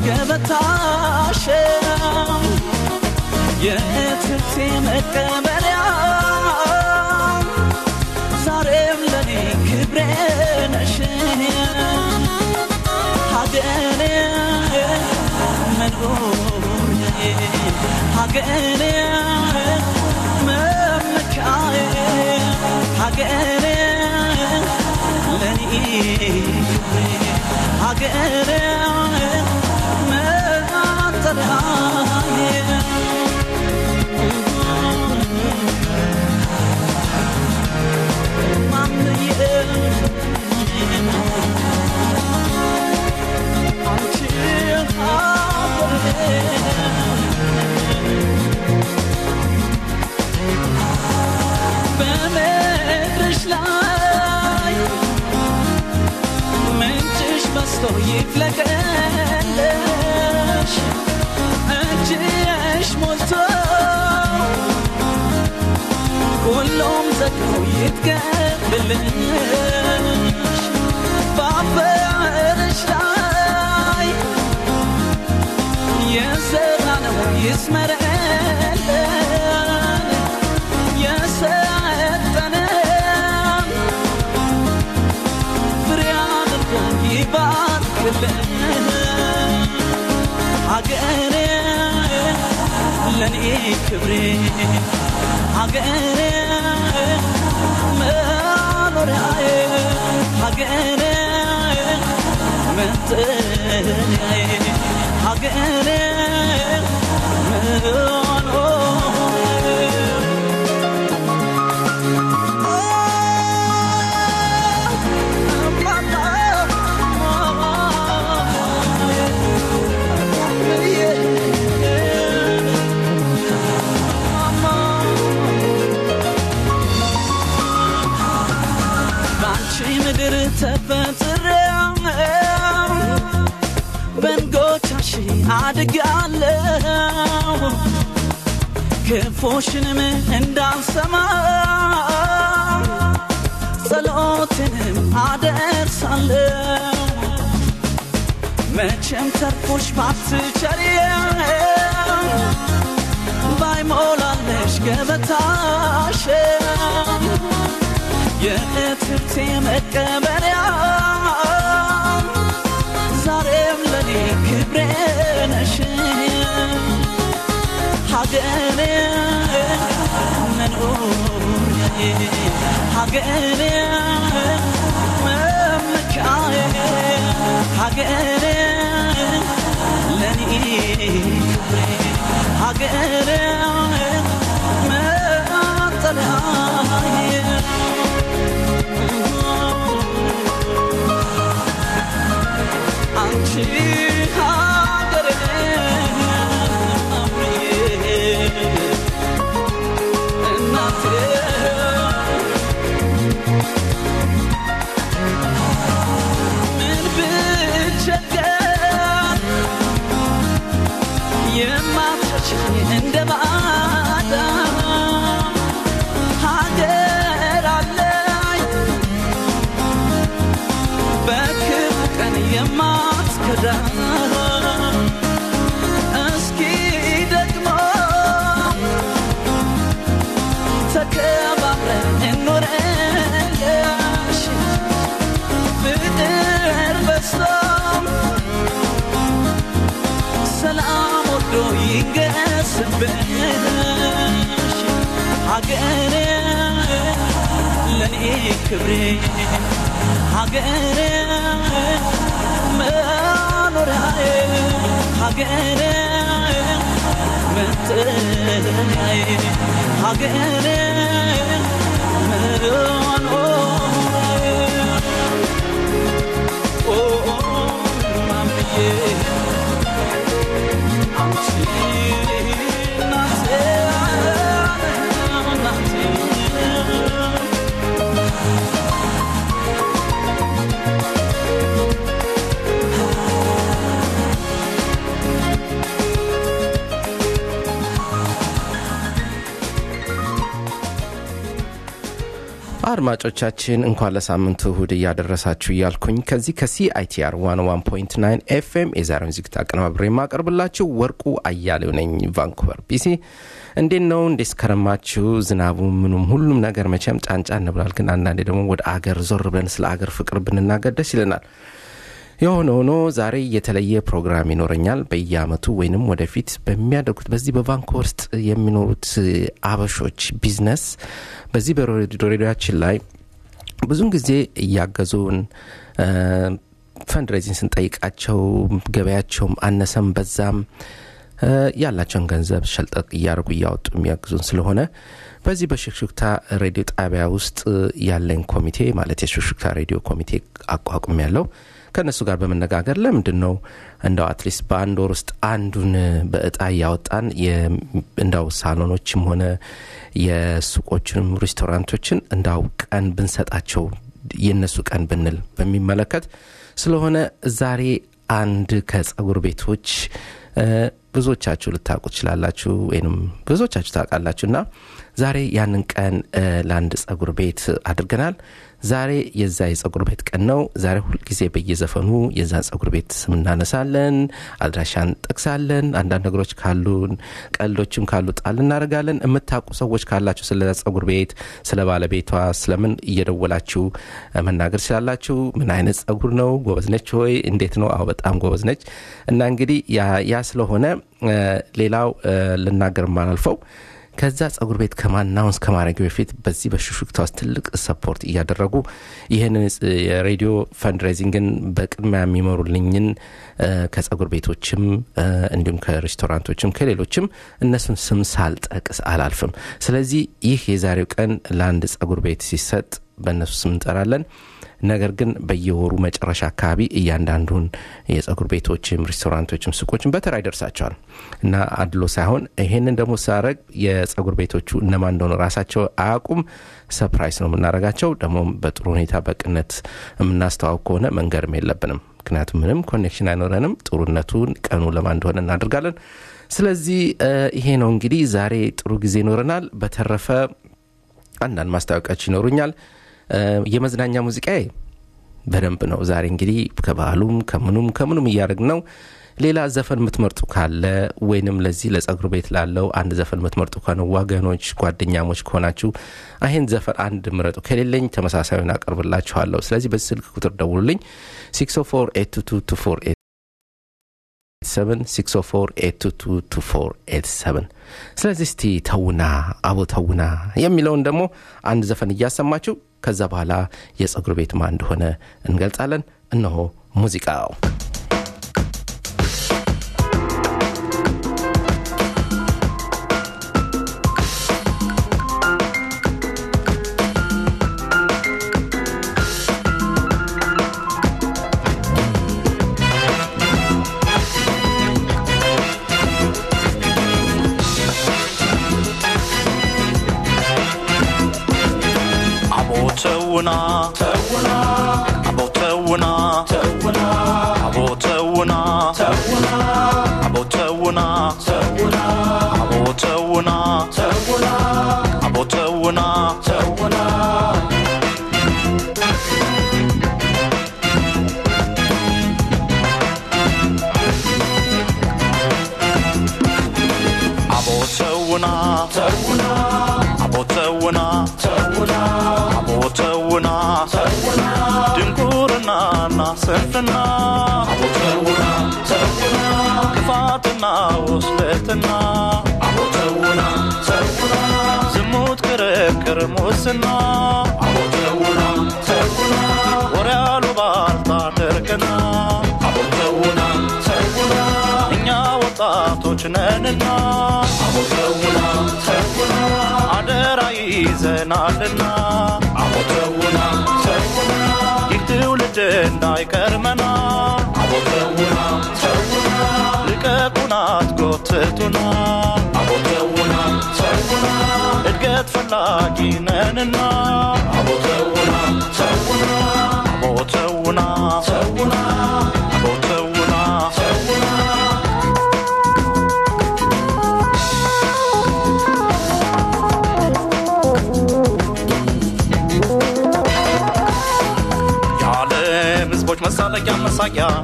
ገበታሽ የእትብቴ መቀበሪያ ዛሬም ለኔ ክብሬ ነሽ ሀገሬ መኖሪያዬ ሀገሬ መመኪያዬ ሀገሬ ለኔ ክብሬ ሀገሬ መጠለያዬ በምድርሽ ላይ ምንጭሽ በስቶ ይፍለቀለሽ እጅሽ ሞልቶ ሁሉም ዘግቶ ይትቀብልሽ በአፈርሽ ላይ የዘራነው ይስመረልን የሰጠንን ፍሬ አድርጎ ይባርክልን ሀገሬ ለኔ ክብሬ ሀገሬ መኖሪያዬ ሀገሬ መጠለያዬ ሀገሬ ባንቺ ምድር ተፈጥሬ በንጎቻሽ አድጋለሁ ክፉሽንም እንዳልሰማ ጸሎትንም አደርሳለሁ መቼም ተርፎሽ ባትቸሪ ባይሞላለሽ ገበታሽ የእትብቴ መቀበሪያ ዛሬም ለኔ ክብሬ ነሽ ሀገሬ መኖሪያዬ ሀገሬ መመኪያዬ ሀገሬ ለኔ ክብሬ ሀገሬ መጠለያዬ አንቺ ሀገሬ አምዬ እናቴ ምን ብቸገር የማትረሺኝ እንደ ባዳ ሀገር አለኝ በክፉ ቀን የማትከዳ እስኪ ደግሞ ተከባብረን እንኖረለሽ ፍቅር በዝቶም ሰላም ወዶ ይገስብሽ ሀገሬ ለኔ ክብሬ ሀገሬ መኖሪያዬ ሀገሬ መጠለያዬ ሀገሬ መኖሪያዬ ኦ ማምዬ አንቺ እናቴ እናቴ አድማጮቻችን እንኳን ለሳምንቱ እሁድ እያደረሳችሁ እያልኩኝ ከዚህ ከሲአይቲአር 101.9 ኤፍኤም የዛሬውን ዝግጅት አቀነባብሬ የማቀርብላችሁ ወርቁ አያሌው ነኝ ቫንኩቨር ቢሲ እንዴት ነው እንዴት ስከረማችሁ ዝናቡ ምኑም ሁሉም ነገር መቼም ጫንጫ እንብላል ግን አንዳንዴ ደግሞ ወደ አገር ዞር ብለን ስለ አገር ፍቅር ብንናገር ደስ ይለናል የሆነ ሆኖ ዛሬ የተለየ ፕሮግራም ይኖረኛል በየአመቱ ወይንም ወደፊት በሚያደርጉት በዚህ በቫንኮቨር ውስጥ የሚኖሩት አበሾች ቢዝነስ በዚህ በሬዲዮችን ላይ ብዙን ጊዜ እያገዙን ፈንድሬዚንግ ስንጠይቃቸው ገበያቸውም አነሰም በዛም ያላቸውን ገንዘብ ሸልጠቅ እያደረጉ እያወጡ የሚያግዙን ስለሆነ በዚህ በሽክሽክታ ሬዲዮ ጣቢያ ውስጥ ያለኝ ኮሚቴ ማለት የሽክሽክታ ሬዲዮ ኮሚቴ አቋቁም ያለው ከእነሱ ጋር በመነጋገር ለምንድን ነው እንደው አትሊስት በአንድ ወር ውስጥ አንዱን በእጣ እያወጣን እንዳው ሳሎኖችም ሆነ የሱቆችንም ሬስቶራንቶችን እንዳው ቀን ብንሰጣቸው የእነሱ ቀን ብንል በሚመለከት ስለሆነ ዛሬ አንድ ከጸጉር ቤቶች ብዙዎቻችሁ ልታውቁ ትችላላችሁ ወይም ብዙዎቻችሁ ታውቃላችሁ እና ዛሬ ያንን ቀን ለአንድ ጸጉር ቤት አድርገናል ዛሬ የዛ የጸጉር ቤት ቀን ነው ዛሬ ሁልጊዜ በየዘፈኑ የዛን ጸጉር ቤት ስም እናነሳለን አድራሻን ጠቅሳለን አንዳንድ ነገሮች ካሉን ቀልዶችም ካሉ ጣል እናደርጋለን የምታውቁ ሰዎች ካላችሁ ስለ ጸጉር ቤት ስለ ባለቤቷ ስለምን እየደወላችሁ መናገር ስላላችሁ ምን አይነት ጸጉር ነው ጎበዝ ነች ወይ እንዴት ነው አዎ በጣም ጎበዝ ነች እና እንግዲህ ያ ስለሆነ ሌላው ልናገር ማላልፈው ከዛ ጸጉር ቤት ከማናውንስ ከማድረግ በፊት በዚህ በሹሹክታ ውስጥ ትልቅ ሰፖርት እያደረጉ ይህንን የሬዲዮ ፈንድሬዚንግን በቅድሚያ የሚመሩልኝን ከጸጉር ቤቶችም እንዲሁም ከሬስቶራንቶችም ከሌሎችም እነሱን ስም ሳልጠቅስ አላልፍም ስለዚህ ይህ የዛሬው ቀን ለአንድ ጸጉር ቤት ሲሰጥ በእነሱ ስም እንጠራለን ነገር ግን በየወሩ መጨረሻ አካባቢ እያንዳንዱን የጸጉር ቤቶችም ሬስቶራንቶችም ሱቆችም በተራ ይደርሳቸዋል እና አድሎ ሳይሆን ይሄንን ደግሞ ሳረግ የጸጉር ቤቶቹ እነማን እንደሆነ ራሳቸው አያውቁም ሰፕራይስ ነው የምናደርጋቸው ደግሞ በጥሩ ሁኔታ በቅነት የምናስተዋውቅ ከሆነ መንገርም የለብንም ምክንያቱም ምንም ኮኔክሽን አይኖረንም ጥሩነቱን ቀኑ ለማን እንደሆነ እናደርጋለን ስለዚህ ይሄ ነው እንግዲህ ዛሬ ጥሩ ጊዜ ይኖረናል በተረፈ አንዳንድ ማስታወቂያዎች ይኖሩኛል የመዝናኛ ሙዚቃ በደንብ ነው ዛሬ እንግዲህ ከባህሉም ከምኑም ከምኑም እያደረግ ነው ሌላ ዘፈን የምትመርጡ ካለ ወይንም ለዚህ ለጸጉር ቤት ላለው አንድ ዘፈን የምትመርጡ ከሆነ ወገኖች ጓደኛሞች ከሆናችሁ ይህን ዘፈን አንድ ምረጡ ከሌለኝ ተመሳሳዩን አቀርብላችኋለሁ ስለዚህ በዚህ ስልክ ቁጥር ደውሉልኝ 604 604 ስለዚህ እስቲ ተውና አቦ ተውና የሚለውን ደግሞ አንድ ዘፈን እያሰማችሁ ከዛ በኋላ የጸጉር ቤት ማ እንደሆነ እንገልጻለን እነሆ ሙዚቃው ተውና ተውና አቦ ተውና ተውና አቦ ተውና ተውና አቦ ተውና ተውና አቦ ተውና ተውና አቦ ተውና ተውና አቦ ተውና ተውና አቦ ተውና ተውና አቦ ተውና ተውና ድንቁርናና ስንፍና አቦ ተውና ተውና ክፋትና ውስለትና አቦ ተውና ተውና ዝሙት ክርክር ሙስና አቦ ተውና ተውና ወሬ አሉባልታ ድርቅና አቦ ተውና ተውና እኛ ወጣቶች ነንና አቦ ተውና ተውና አደራ ይዘናልና አቦ ተውና ተውና ይህ ትውልድ እንዳይቀርመና አቦ ተውና ተውና ልቀቁና አትጎትቱና አቦ ተውና ተውና እድገት ፈላጊ ነንና አቦ ተውና ተውና አቦ ተውና ተውና አቦ ተውና ተውና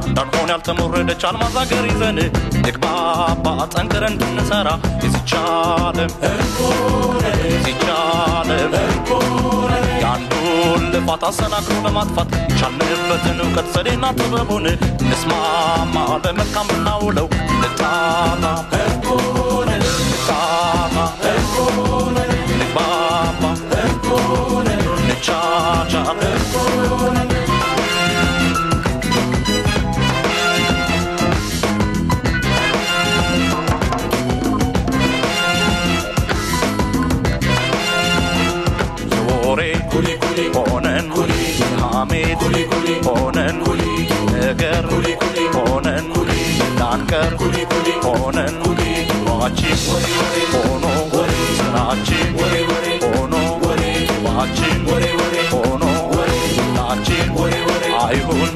እንዳንሆን ያልተሞረደች አልማዝ አገር ይዘን ንግባባ ጠንክረን እንድንሰራ የዚቻለም የዚቻለም የአንዱን ልፋት አሰናክሎ ለማጥፋት የቻልንበትን እውቀት ዘዴና ጥበቡን እንስማማ ለመልካም ብናውለው እንጣጣ እንጣጣ ንግባባ እንቻቻል የወሬ ሆነን የሐሜት ሆነን ነገር ሆነን ዳንቀር ሆነን ኑሯችን ሆኖ ስራችን ሆኖ ዋችን ሆኖ ሁላችን አይሁን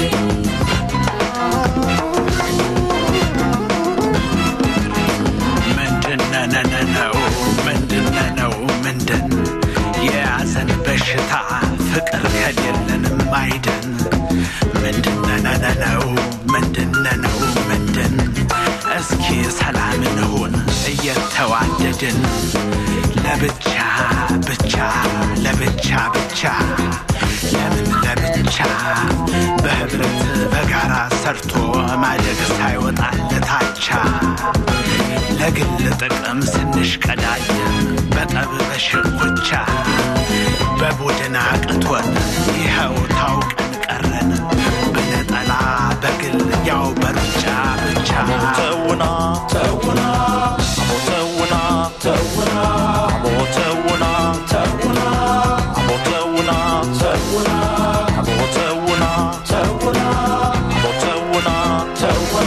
ምንድነነነው ምንድነነው ምንድን የያዘን በሽታ ፍቅር ከሌለንም አይደን ምንድነነነው ምንድነነው ምንድን እስኪ ሰላም እንሁን እየተዋደድን ለብቻ ብቻ ለብቻ ብቻ ለምን ለብቻ በህብረት በጋራ ሰርቶ ማደግ ሳይወጣለታቻ ለግል ጥቅም ስንሽቀዳድም በጠብ በሽኩቻ በቡድን አቅቶን ይኸው ታውቀን ቀረን በነጠላ በግል ያው በሩጫ ብቻ ተውና ተውና አቦ ተውና ተውና አቦ ተውና ተውና አቦ ተውና ተውና አቦ ተውና ተውና አቦ ተውና ተውና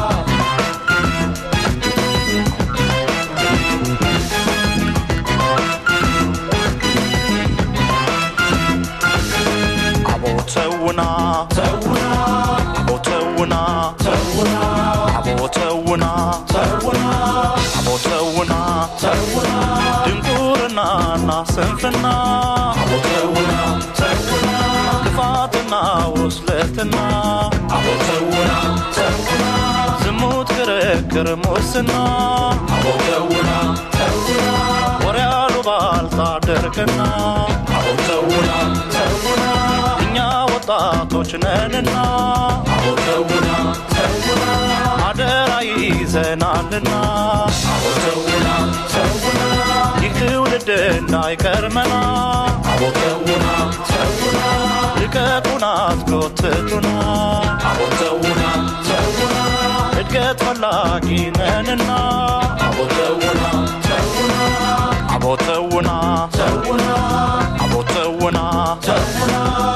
አቦ ተውና ተውና አቦ ተውና ተውና አቦ ተውና ተውና አቦ ተውና ተውና ድንቁርናና ስንፍና አቦ ተውና ተውና ክፋትና ውስለትና አቦ ተውና ተውና ዝሙት ክርክር ሙስና አቦ ተውና ተውና ወሬ አሉባልታ ድርቅና አቦ ተውና ተውና እኛ ወጣቶች ነንና አቦ ተውና ተውና አደራ ይዘናልና አቦ ተውና ተውና ይህ ትውልድ እንዳይቀርመና አቦ ተውና ተውና ልቀቁና አትጎትቱና አቦ ተውና ተውና እድገት ፈላጊ ነንና አቦ ተውና ተውና አቦ ተውና ተውና አቦ ተውና ተውና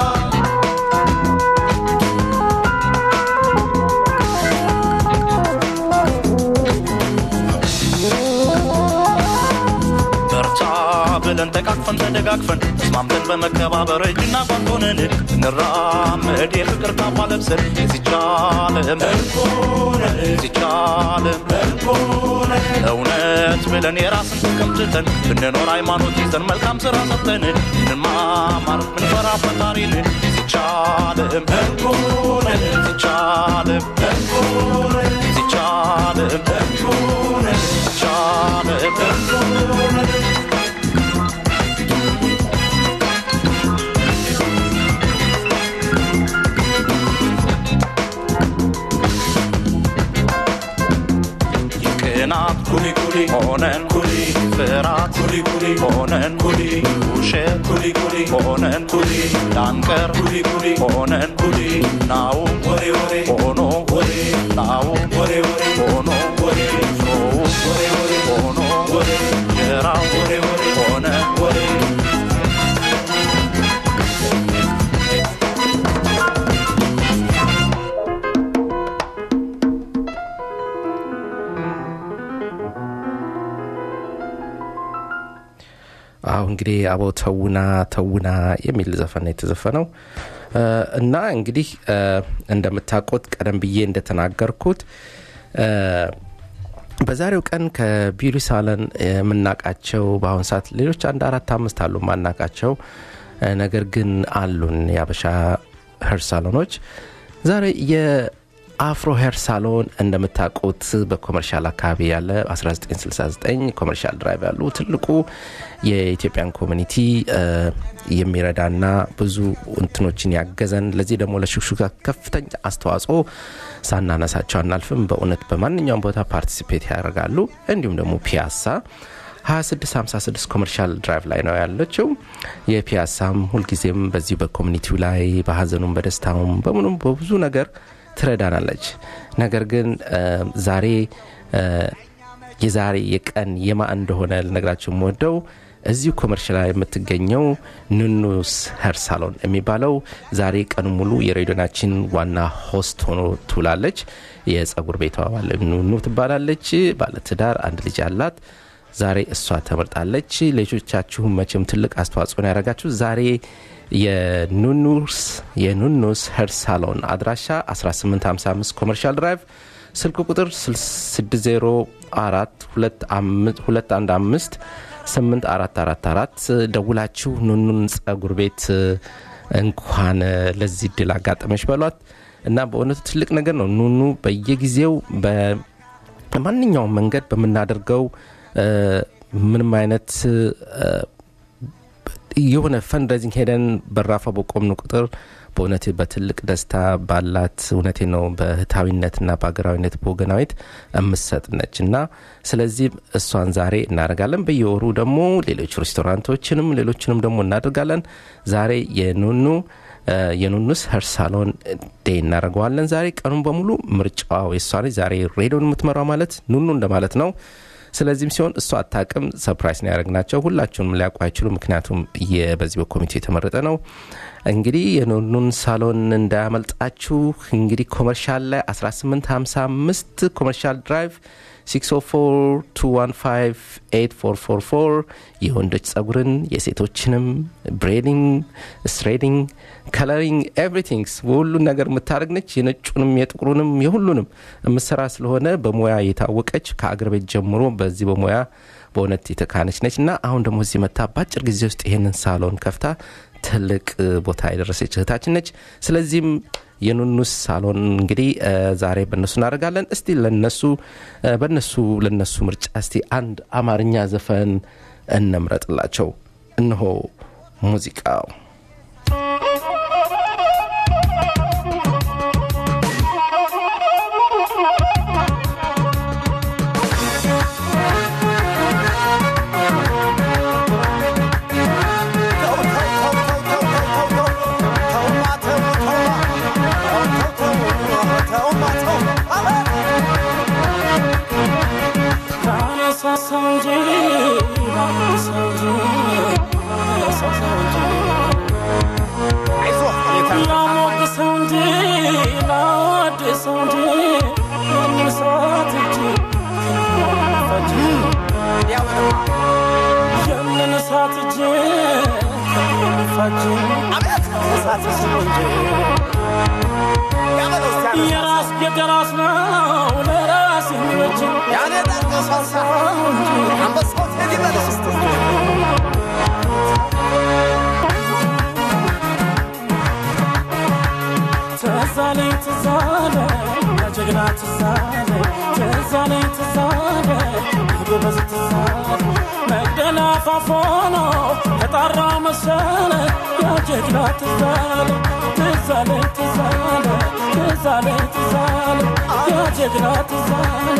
በርታ ብለን ተቃቅፈን ተደጋግፈን ተስማምተን በመከባበር እጅና ጓንት ሆነን እንራመድ የፍቅር ካባ ለብሰን የዚቻለም የዚቻለም እውነት ብለን የራስን ጥቅም ትተን ብንኖር ሃይማኖት ይዘን መልካም ስራ ሰርተን እንማማር ምንፈራ ፈጣሪን የዚቻለም የዚቻለም የዚቻለም የዚቻለም ቅናት ኩሊ ኩሊ ሆነን ኩሊ ፍራት ኩሊ ኩሊ ሆነን ኩሊ ውሸት ኩሊ ኩሊ ሆነን ኩሊ ዳንቀር ኩሊ ኩሊ ሆነን ኩሊ ናው ወሬ ወሬ ሆኖ ወሬ ናው ወሬ ወሬ ሆኖ ወሬ ሾው ወሬ ወሬ ሆኖ ወሬ ጀራው ወሬ ወሬ ሆነ ወሬ አሁ እንግዲህ አቦ ተውና ተውና የሚል ዘፈን ነው የተዘፈነው እና እንግዲህ እንደምታውቁት ቀደም ብዬ እንደተናገርኩት በዛሬው ቀን ከቢዩቲ ሳለን የምናቃቸው በአሁን ሰዓት ሌሎች አንድ አራት አምስት አሉ ማናቃቸው ነገር ግን አሉን የአበሻ ሄር ሳሎኖች ዛሬ የአፍሮ ሄር ሳሎን እንደምታውቁት በኮመርሻል አካባቢ ያለ 1969 ኮመርሻል ድራይቭ ያሉ ትልቁ የኢትዮጵያን ኮሚኒቲ የሚረዳና ብዙ እንትኖችን ያገዘን ለዚህ ደግሞ ለሹክሹካ ከፍተኛ አስተዋጽኦ ሳናነሳቸው አናልፍም። በእውነት በማንኛውም ቦታ ፓርቲሲፔት ያደርጋሉ። እንዲሁም ደግሞ ፒያሳ 2656 ኮመርሻል ድራይቭ ላይ ነው ያለችው። የፒያሳም ሁልጊዜም በዚህ በኮሚኒቲው ላይ በሀዘኑም በደስታውም በምኑም በብዙ ነገር ትረዳናለች። ነገር ግን ዛሬ የዛሬ የቀን የማ እንደሆነ ልነግራችሁ የምወደው እዚሁ ኮመርሻል ላይ የምትገኘው ኑኑስ ሄር ሳሎን የሚባለው ዛሬ ቀኑ ሙሉ የሬዲዮናችን ዋና ሆስት ሆኖ ትውላለች። የጸጉር ቤቷ ባለ ኑኑ ትባላለች። ባለትዳር አንድ ልጅ አላት። ዛሬ እሷ ተመርጣለች። ልጆቻችሁም መቼም ትልቅ አስተዋጽኦን ያደረጋችሁ ዛሬ የኑኑስ የኑኑስ ሄር ሳሎን አድራሻ 1855 ኮመርሻል ድራይቭ ስልክ ቁጥር 604 215 8444 ደውላችሁ ኑኑን ጸጉር ቤት እንኳን ለዚህ ድል አጋጠመች በሏት እና በእውነቱ ትልቅ ነገር ነው። ኑኑ በየጊዜው በማንኛውም መንገድ በምናደርገው ምንም አይነት የሆነ ፈንድሬዚንግ ሄደን በራፋ በቆምን ቁጥር በእውነት በትልቅ ደስታ ባላት እውነቴ ነው በህታዊነትና በሀገራዊነት በወገናዊት የምሰጥ ነች እና ስለዚህም እሷን ዛሬ እናደርጋለን። በየወሩ ደግሞ ሌሎች ሬስቶራንቶችንም ሌሎችንም ደግሞ እናደርጋለን። ዛሬ የኑኑ የኑኑስ ሄር ሳሎን ዴይ እናደርገዋለን። ዛሬ ቀኑን በሙሉ ምርጫዋ የሷ ነች። ዛሬ ሬዲዮን የምትመራው ማለት ኑኑ እንደማለት ነው። ስለዚህም ሲሆን እሷ አታቅም ሰፕራይዝ ነው ያደረግናቸው። ሁላችሁንም ሊያውቁ አይችሉ፣ ምክንያቱም በዚህ በኮሚቴ የተመረጠ ነው። እንግዲህ የኑኑን ሳሎን እንዳያመልጣችሁ። እንግዲህ ኮመርሻል ላይ 1855 ኮመርሻል ድራይቭ 604215844 የወንዶች ጸጉርን የሴቶችንም ብሬዲንግ፣ ስትሬዲንግ፣ ከለሪንግ ኤቭሪቲንግስ ሁሉን ነገር የምታደርግ ነች። የነጩንም የጥቁሩንም የሁሉንም የምሰራ ስለሆነ በሙያ የታወቀች ከአገር ቤት ጀምሮ በዚህ በሙያ በእውነት የተካነች ነች እና አሁን ደግሞ እዚህ መታ በአጭር ጊዜ ውስጥ ይህንን ሳሎን ከፍታ ትልቅ ቦታ የደረሰች እህታችን ነች። ስለዚህም የኑኑስ ሳሎን እንግዲህ ዛሬ በእነሱ እናደርጋለን። እስቲ ለነሱ በነሱ ለነሱ ምርጫ እስቲ አንድ አማርኛ ዘፈን እንምረጥላቸው። እነሆ ሙዚቃው የራስ የደራስ ነው ለራስ የሚበጅ ትዛለኝ ትዛለ ጀግና ትዛለ ትዛለኝ ትዛለ ጎበዝ ትዛለ መደላፋፎኖ ተጣራ መሰለ ያጀግና ትዛለ ትዛለ ትዛለ ትዛለ ትዛለ ያጀግና ትዛለ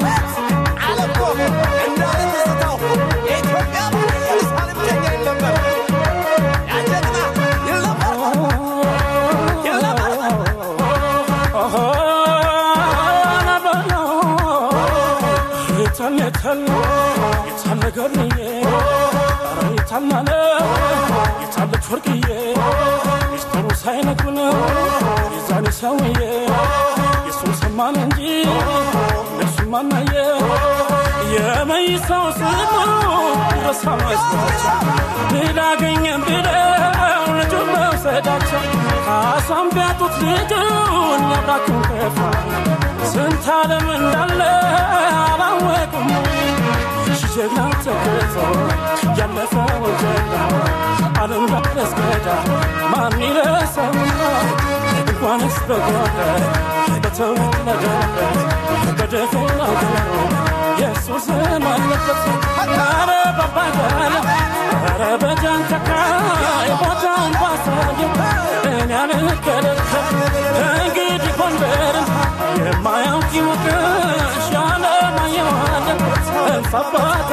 የታለ ገርዬ ኧረ የታልናለ የታለች ወርቅዬ ሚስጥሩ ሳይነግሩን የዛኔ ሰውዬ የሱን ሰማን እንጂ እነሱም ማናየ የመይሳው ስሙ ረሳ መስሏቸው ብላገኘን ብለው ልጁን መውሰዳቸው ካሳም ቢያጡት ልጁን ያብራኩን ከፋ ስንት ዓለም እንዳለ አላወቁም ጀግና ተገቶ ያለፈው ጀግና ዓለም ዳረስገዳ ማን ይረሳውና እንኳንስ በጓዳ በተወለደበት በደፈና ጆሮ የሱስ ስም አለበት ኧረ ባባጋለ ኧረ በጃንተካ ቦታውን ባሳየው እኔ አልከለከል ከእንግዲህ ጎንደርን የማያውቅ ይወቅሽ ያለማየዋለ እልፍ አባት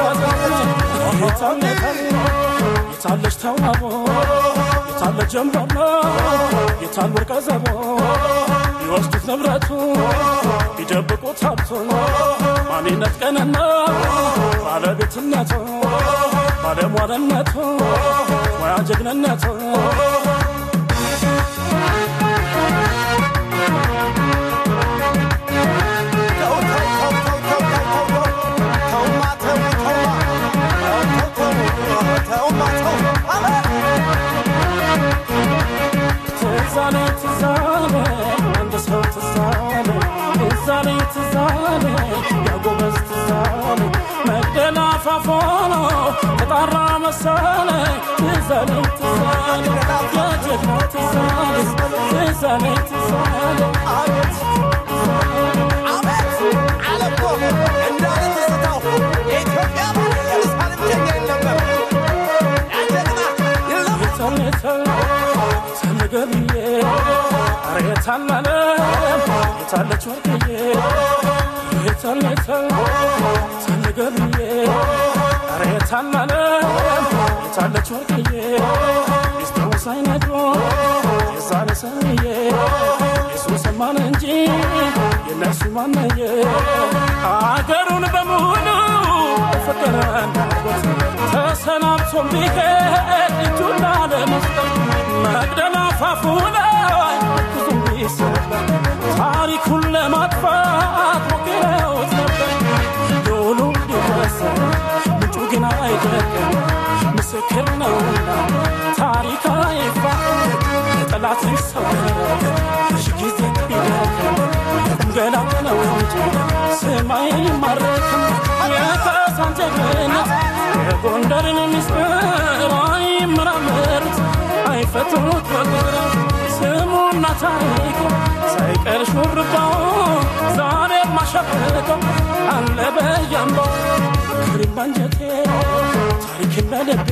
የታለች ተዋቦ የታለ ጀንበሮ የታል ወርቀ ዘቦ ቢወስዱት ንብረቱ ቢደብቁት ሀብቱን ማንነት ቀንና ባለቤትነቱ ባለሟልነቱ ሙያ ጀግንነቱ ትዛለ ትዛለ አንድ ሰው ትዛለ ትዛለ ትዛለ ያጎበዝ ትዛለ መግደላ ፋፎኖ ተጣራ መሰለ ትዛለ ትዛለ የጀግና ትዛለ ትዛለ ትዛለ ተነገብዬ ኧረ የታላለ የታለች ወርቅዬ የታለተ ተነገብዬ ኧረ የታላለ የታለች ወርቅዬ ሚስጥሩ ሳይነግሮ የዛሬ ሰውዬ የሱስ ማን እንጂ የነሱ ማነየ አገሩን በሙሉ ፍቅር እንዳጎት ተሰናብቶ ቢሄድ እጁን ላለመስጠት መቅደላ አፋፉ ላይ ብዙም ቢሰበር ታሪኩን ለማጥፋት ሞክረውት ነበር ዶሉ ቢወሰን ምንጩ ግን አይደለም ምስክር ነውና ታሪክ አይፋ ጠላት ይሰወር ሺ ጊዜ ቢደክም ገላ ነው እንጂ ስማይ ማረክም የካሳን ጀግንነት የጎንደርን ምስጢር አይመራመሩት አይፈቱት በቁጥር ስሙና ታሪኩ ሳይቀር ሹርባው ዛሬ ማሸብቀው አለ በያምባው ክሪም ባንጀቴ ታሪክን በልቤ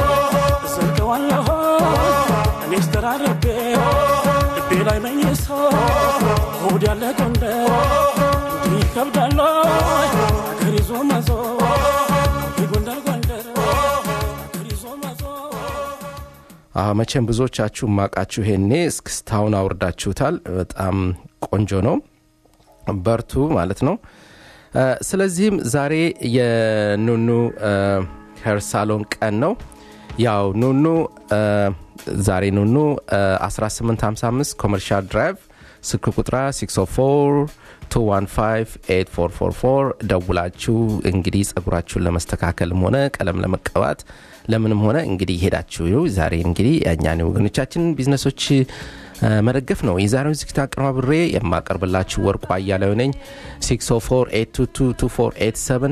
እዘልቀዋለሁ እኔስ ተራርቤ ልቤ ላይ መኝሶ ሆድ ያለ ጎንደር እንዲህ ይከብዳል አገር ይዞ መዞር የጎንደር ጎንደር አገር ይዞ መዞር አዎ መቼም ብዙዎቻችሁ ማቃችሁ ይሄኔ እስክስታውን አውርዳችሁታል በጣም ቆንጆ ነው በርቱ ማለት ነው እ፣ ስለዚህም ዛሬ የኑኑ እ፣ ሄር ሳሎን ቀን ነው ያው ኑኑ እ፣ ዛሬ ኑኑ እ፣ 1855 ኮመርሻል ድራይቭ ስልክ ቁጥራ 604 ደውላችሁ እንግዲህ ጸጉራችሁን ለመስተካከልም ሆነ ቀለም ለመቀባት ለምንም ሆነ እንግዲህ ሄዳችሁ ዛሬ እንግዲህ የእኛን ወገኖቻችንን ቢዝነሶች እ፣ መደገፍ ነው የዛሬውን ዝግጅት አቀነባብሬ የማቀርብላችሁ ወርቁ አያሌው ነኝ 604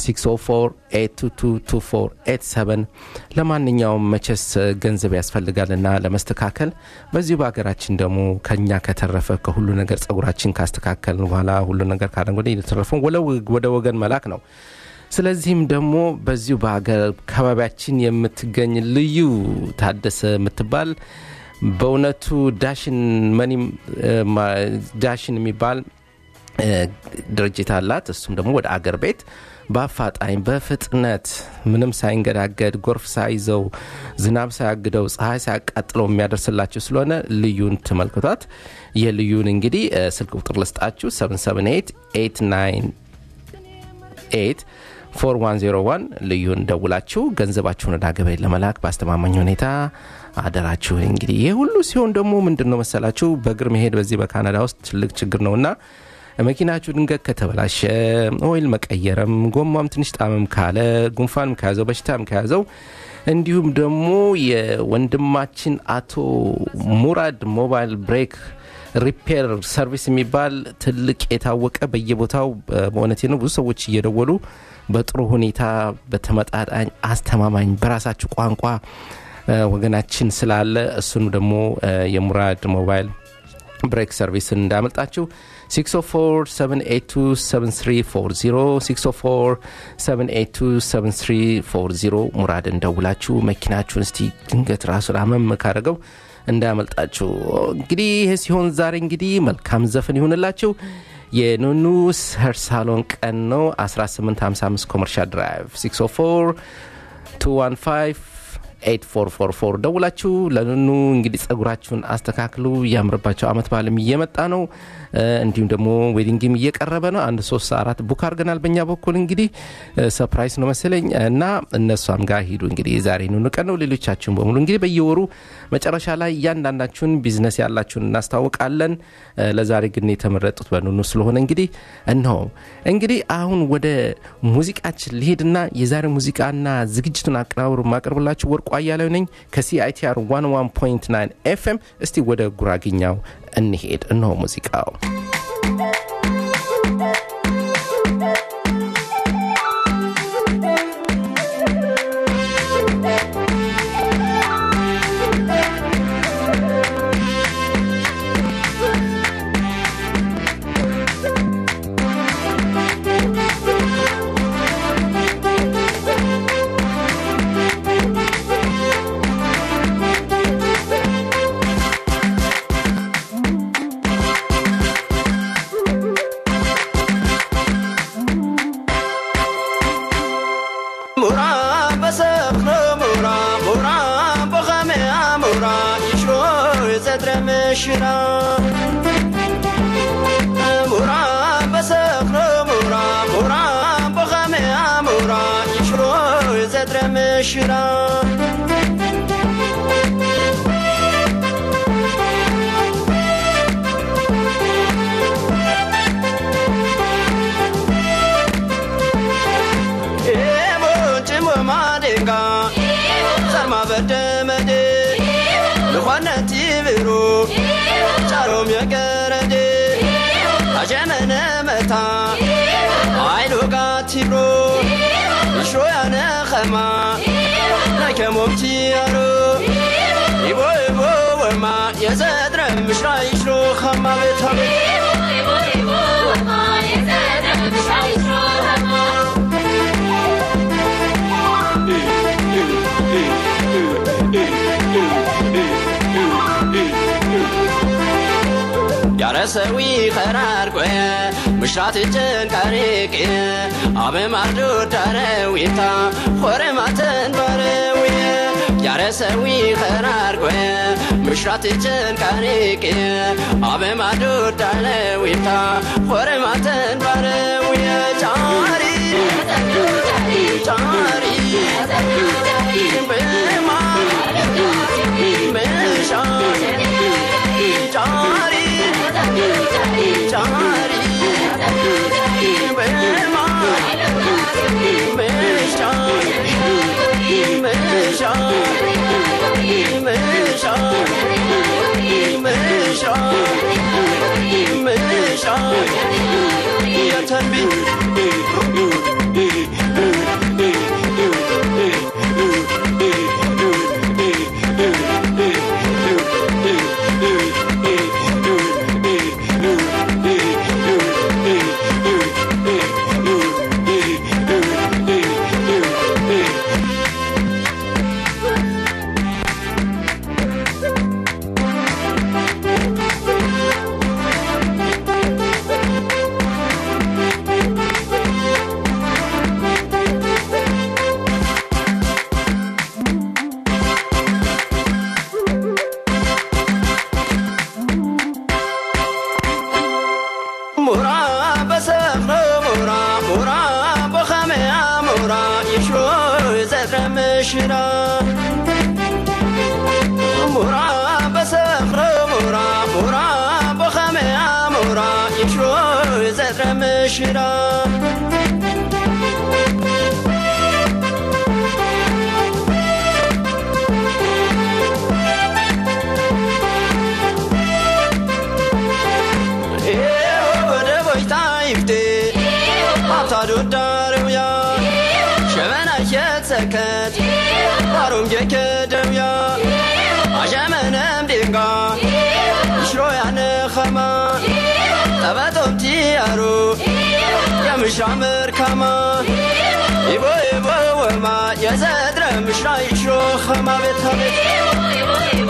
604 ለማንኛውም መቸስ ገንዘብ ያስፈልጋልና ለመስተካከል በዚሁ በሀገራችን ደግሞ ከኛ ከተረፈ ከሁሉ ነገር ጸጉራችን ካስተካከልን በኋላ ሁሉ ነገር ካደን ወደ የተረፈውን ወደ ወገን መላክ ነው ስለዚህም ደግሞ በዚሁ በአካባቢያችን የምትገኝ ልዩ ታደሰ የምትባል በእውነቱ ዳሽን መኒም እ፣ ማ- ዳሽን የሚባል እ፣ ድርጅት አላት እሱም ደግሞ ወደ አገር ቤት በአፋጣኝ በፍጥነት ምንም ሳይንገዳገድ ጎርፍ ሳይዘው ዝናብ ሳያግደው ፀሐይ ሳያቃጥለው የሚያደርስላችሁ ስለሆነ ልዩን ትመልክቷት የልዩን እንግዲህ እ፣ ስልክ ቁጥር ልስጣችሁ 778 4101 ልዩን ደውላችሁ ገንዘባችሁን ወደ አገር ቤት ለመላክ በአስተማማኝ ሁኔታ አደራችሁን እንግዲህ ይህ ሁሉ ሲሆን ደግሞ ምንድን ነው መሰላችሁ በእግር መሄድ በዚህ በካናዳ ውስጥ ትልቅ ችግር ነውና መኪናችሁ ድንገት ከተበላሸ ኦይል መቀየርም ጎማም ትንሽ ጣምም ካለ ጉንፋንም ከያዘው በሽታም ከያዘው እንዲሁም ደግሞ የወንድማችን አቶ ሙራድ ሞባይል ብሬክ ሪፔር ሰርቪስ የሚባል ትልቅ የታወቀ በየቦታው በእውነቴ ነው ብዙ ሰዎች እየደወሉ በጥሩ ሁኔታ በተመጣጣኝ አስተማማኝ በራሳችሁ ቋንቋ እ፣ ወገናችን ስላለ እሱኑ ደግሞ እ፣ የሙራድ ሞባይል ብሬክ ሰርቪስን እንዳመልጣችሁ 604 604 ሙራድን ደውላችሁ መኪናችሁን እስቲ ድንገት ራሱን አመም ካደረገው እንዳያመልጣችሁ እንግዲህ ይህ ሲሆን ዛሬ እንግዲህ መልካም ዘፈን ይሁንላችሁ የኑኑ ሄር ሳሎን ቀን ነው 1855 ኮመርሻል ድራይቭ 604 215 8444 ደውላችሁ ለኑኑ እንግዲህ ጸጉራችሁን አስተካክሉ እያምርባቸው አመት በዓልም እየመጣ ነው እንዲሁም ደግሞ ዌዲንግም እየቀረበ ነው አንድ ሶስት አራት ቡክ አድርገናል በእኛ በኩል እንግዲህ ሰፕራይዝ ነው መሰለኝ እና እነሷም ጋር ሂዱ እንግዲህ የዛሬ ኑኑ ቀን ነው ሌሎቻችሁን በሙሉ እንግዲህ በየወሩ መጨረሻ ላይ እያንዳንዳችሁን ቢዝነስ ያላችሁን እናስታውቃለን ለዛሬ ግን የተመረጡት በኑኑ ስለሆነ እንግዲህ እነሆ እንግዲህ አሁን ወደ ሙዚቃችን ሊሄድና የዛሬ ሙዚቃና ዝግጅቱን አቀናብሩ ማቀርብላችሁ ወርቁ አያሌው ነኝ ከሲአይቲአር 11.9 ኤፍኤም እስቲ ወደ ጉራግኛው እንሄድ እነሆ ሙዚቃው ሽራ ሙራ በሰኽሮ ሙራ ሙራ በኸመያ ሙራ ይሽሮ ዘድረ ምሽራ ጭሞ ማዴጋ ዘርማ በደመዴ ልኳነት ይብሩ ጫሮም የገረዴ አሸመነ መታ አይሉ ጋቲብሮ ይሽሮ ያነ ኸማ ነከሞምቲ ያሮ ይቦ ይቦ ወማ የዘድረ ምሽራ ይሽሮ ኸማ ቤታ ቤት ያረሰዊ ኸራር ቆየ ምሽራት ጭንቃሪቅ አበ ማርዶ ዳረዊታ ሆረ ማተን ባረውየ ያረሰዊ ኸራር ቆየ ምሽራት ጭንቃሪቅ አበ ማርዶ ዳረዊታ ሆረ ማተን ባረውየ ጫሪ ጫሪ በማ መሻ ጫሪ ጫሪ በማ መሻ መሻ መሻ መሻ መሻ የተንቢ ሙራ በሰኽሮ ሙራ ሙራ በኸመያ ሙራ ይሽሮ ዘድረ ምሽራ ሙራ በሰኽሮ ሙራ ሙራ በኸመያ ሙራ ይሽሮ ዘድረ ምሽራ ወደ ቦይታ ይፍቴ አብታዶ ዳረውያ ሸመና የትሰከት ባሮም የከደውያ አሸመነም ዴንጋ ይሽሮ ያነ ዳሩ የምሻ መርካማ ይቦ ይቦ ወማ የዘድረ ምሻ ይሾ ኸማ ቤታ ቤት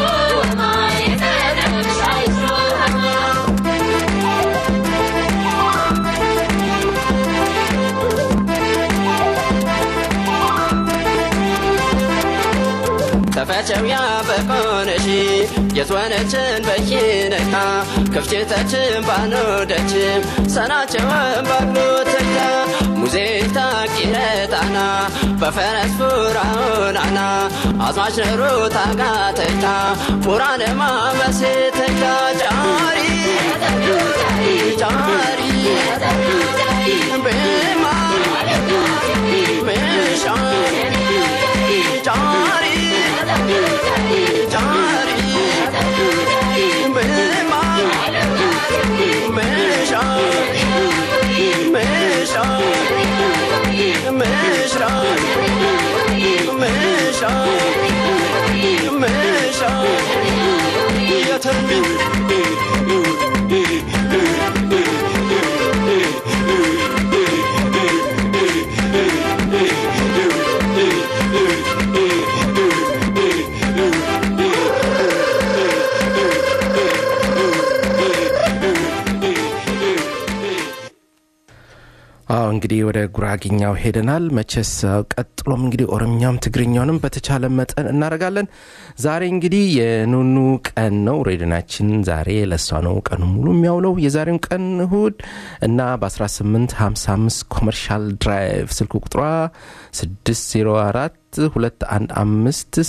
ተፈጨው ያበቆነሽ የትወነችን በኪነታ ክፍችተችን ባኖደች ሰናቸውን ባግሎ ተግታ ሙዚታ ቂረጣና በፈረስ ፉራውናና አዝማች ነሩ ታጋተታ ፉራንማ በሴተታ ጫሪ ጫሪ ቤማ ምሻ ጫሪ ጫሪ ቤማ ምሻ ምሻ ምሻ ምሻ ምሻ የተሚ አዎ እንግዲህ ወደ ጉራጌኛው ሄደናል። መቼስ አዎ፣ ቀጥሎም እንግዲህ ኦሮምኛም ትግርኛውንም በተቻለ መጠን እናደርጋለን። ዛሬ እንግዲህ የኑኑ ቀን ነው። ሬዲዮናችን ዛሬ ለእሷ ነው ቀኑ ሙሉ የሚያውለው። የዛሬውን ቀን እሁድ እና በ1855 ኮመርሻል ድራይቭ ስልክ ቁጥሯ 604 215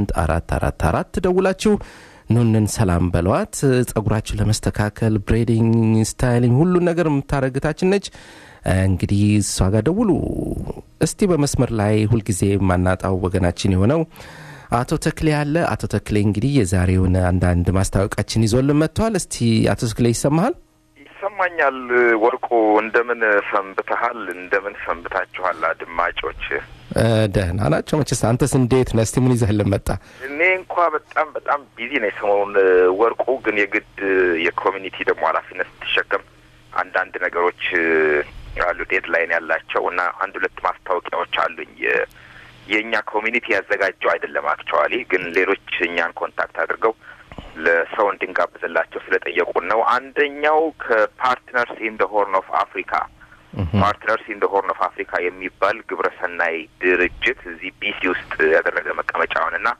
8444 ደውላችሁ ኑንን ሰላም በለዋት። ጸጉራችሁ ለመስተካከል ብሬዲንግ፣ ስታይሊንግ ሁሉን ነገር የምታረግታችን ነች። እንግዲህ እሷ ጋር ደውሉ። እስቲ በመስመር ላይ ሁልጊዜ የማናጣው ወገናችን የሆነው አቶ ተክሌ አለ። አቶ ተክሌ እንግዲህ የዛሬውን አንዳንድ ማስታወቂያችን ይዞልን መጥተዋል። እስቲ አቶ ተክሌ ይሰማሃል? ይሰማኛል። ወርቁ እንደምን ሰንብተሃል? እንደምን ሰንብታችኋል አድማጮች? እ፣ ደህና ናቸው መቼስ። አንተስ እንዴት ነህ? እስቲ ምን ይዘህልን መጣ? እኔ እንኳ በጣም በጣም ቢዚ ነኝ ሰሞኑን ወርቁ። ግን የግድ የኮሚኒቲ ደግሞ ኃላፊነት ስትሸከም አንዳንድ ነገሮች አሉ ዴድላይን ያላቸው እና አንድ ሁለት ማስታወቂያዎች አሉኝ። የ- የእኛ ኮሚኒቲ ያዘጋጀው አይደለም አክቹዋሊ፣ ግን ሌሎች እኛን ኮንታክት አድርገው ለሰው እንድንጋብዝላቸው ስለጠየቁን ነው። አንደኛው ከፓርትነርስ ኢን ደ ሆርን ኦፍ አፍሪካ ፓርትነርስ ኢን ደ ሆርን ኦፍ አፍሪካ የሚባል ግብረሰናይ ድርጅት እዚህ ቢሲ ውስጥ ያደረገ መቀመጫውን እና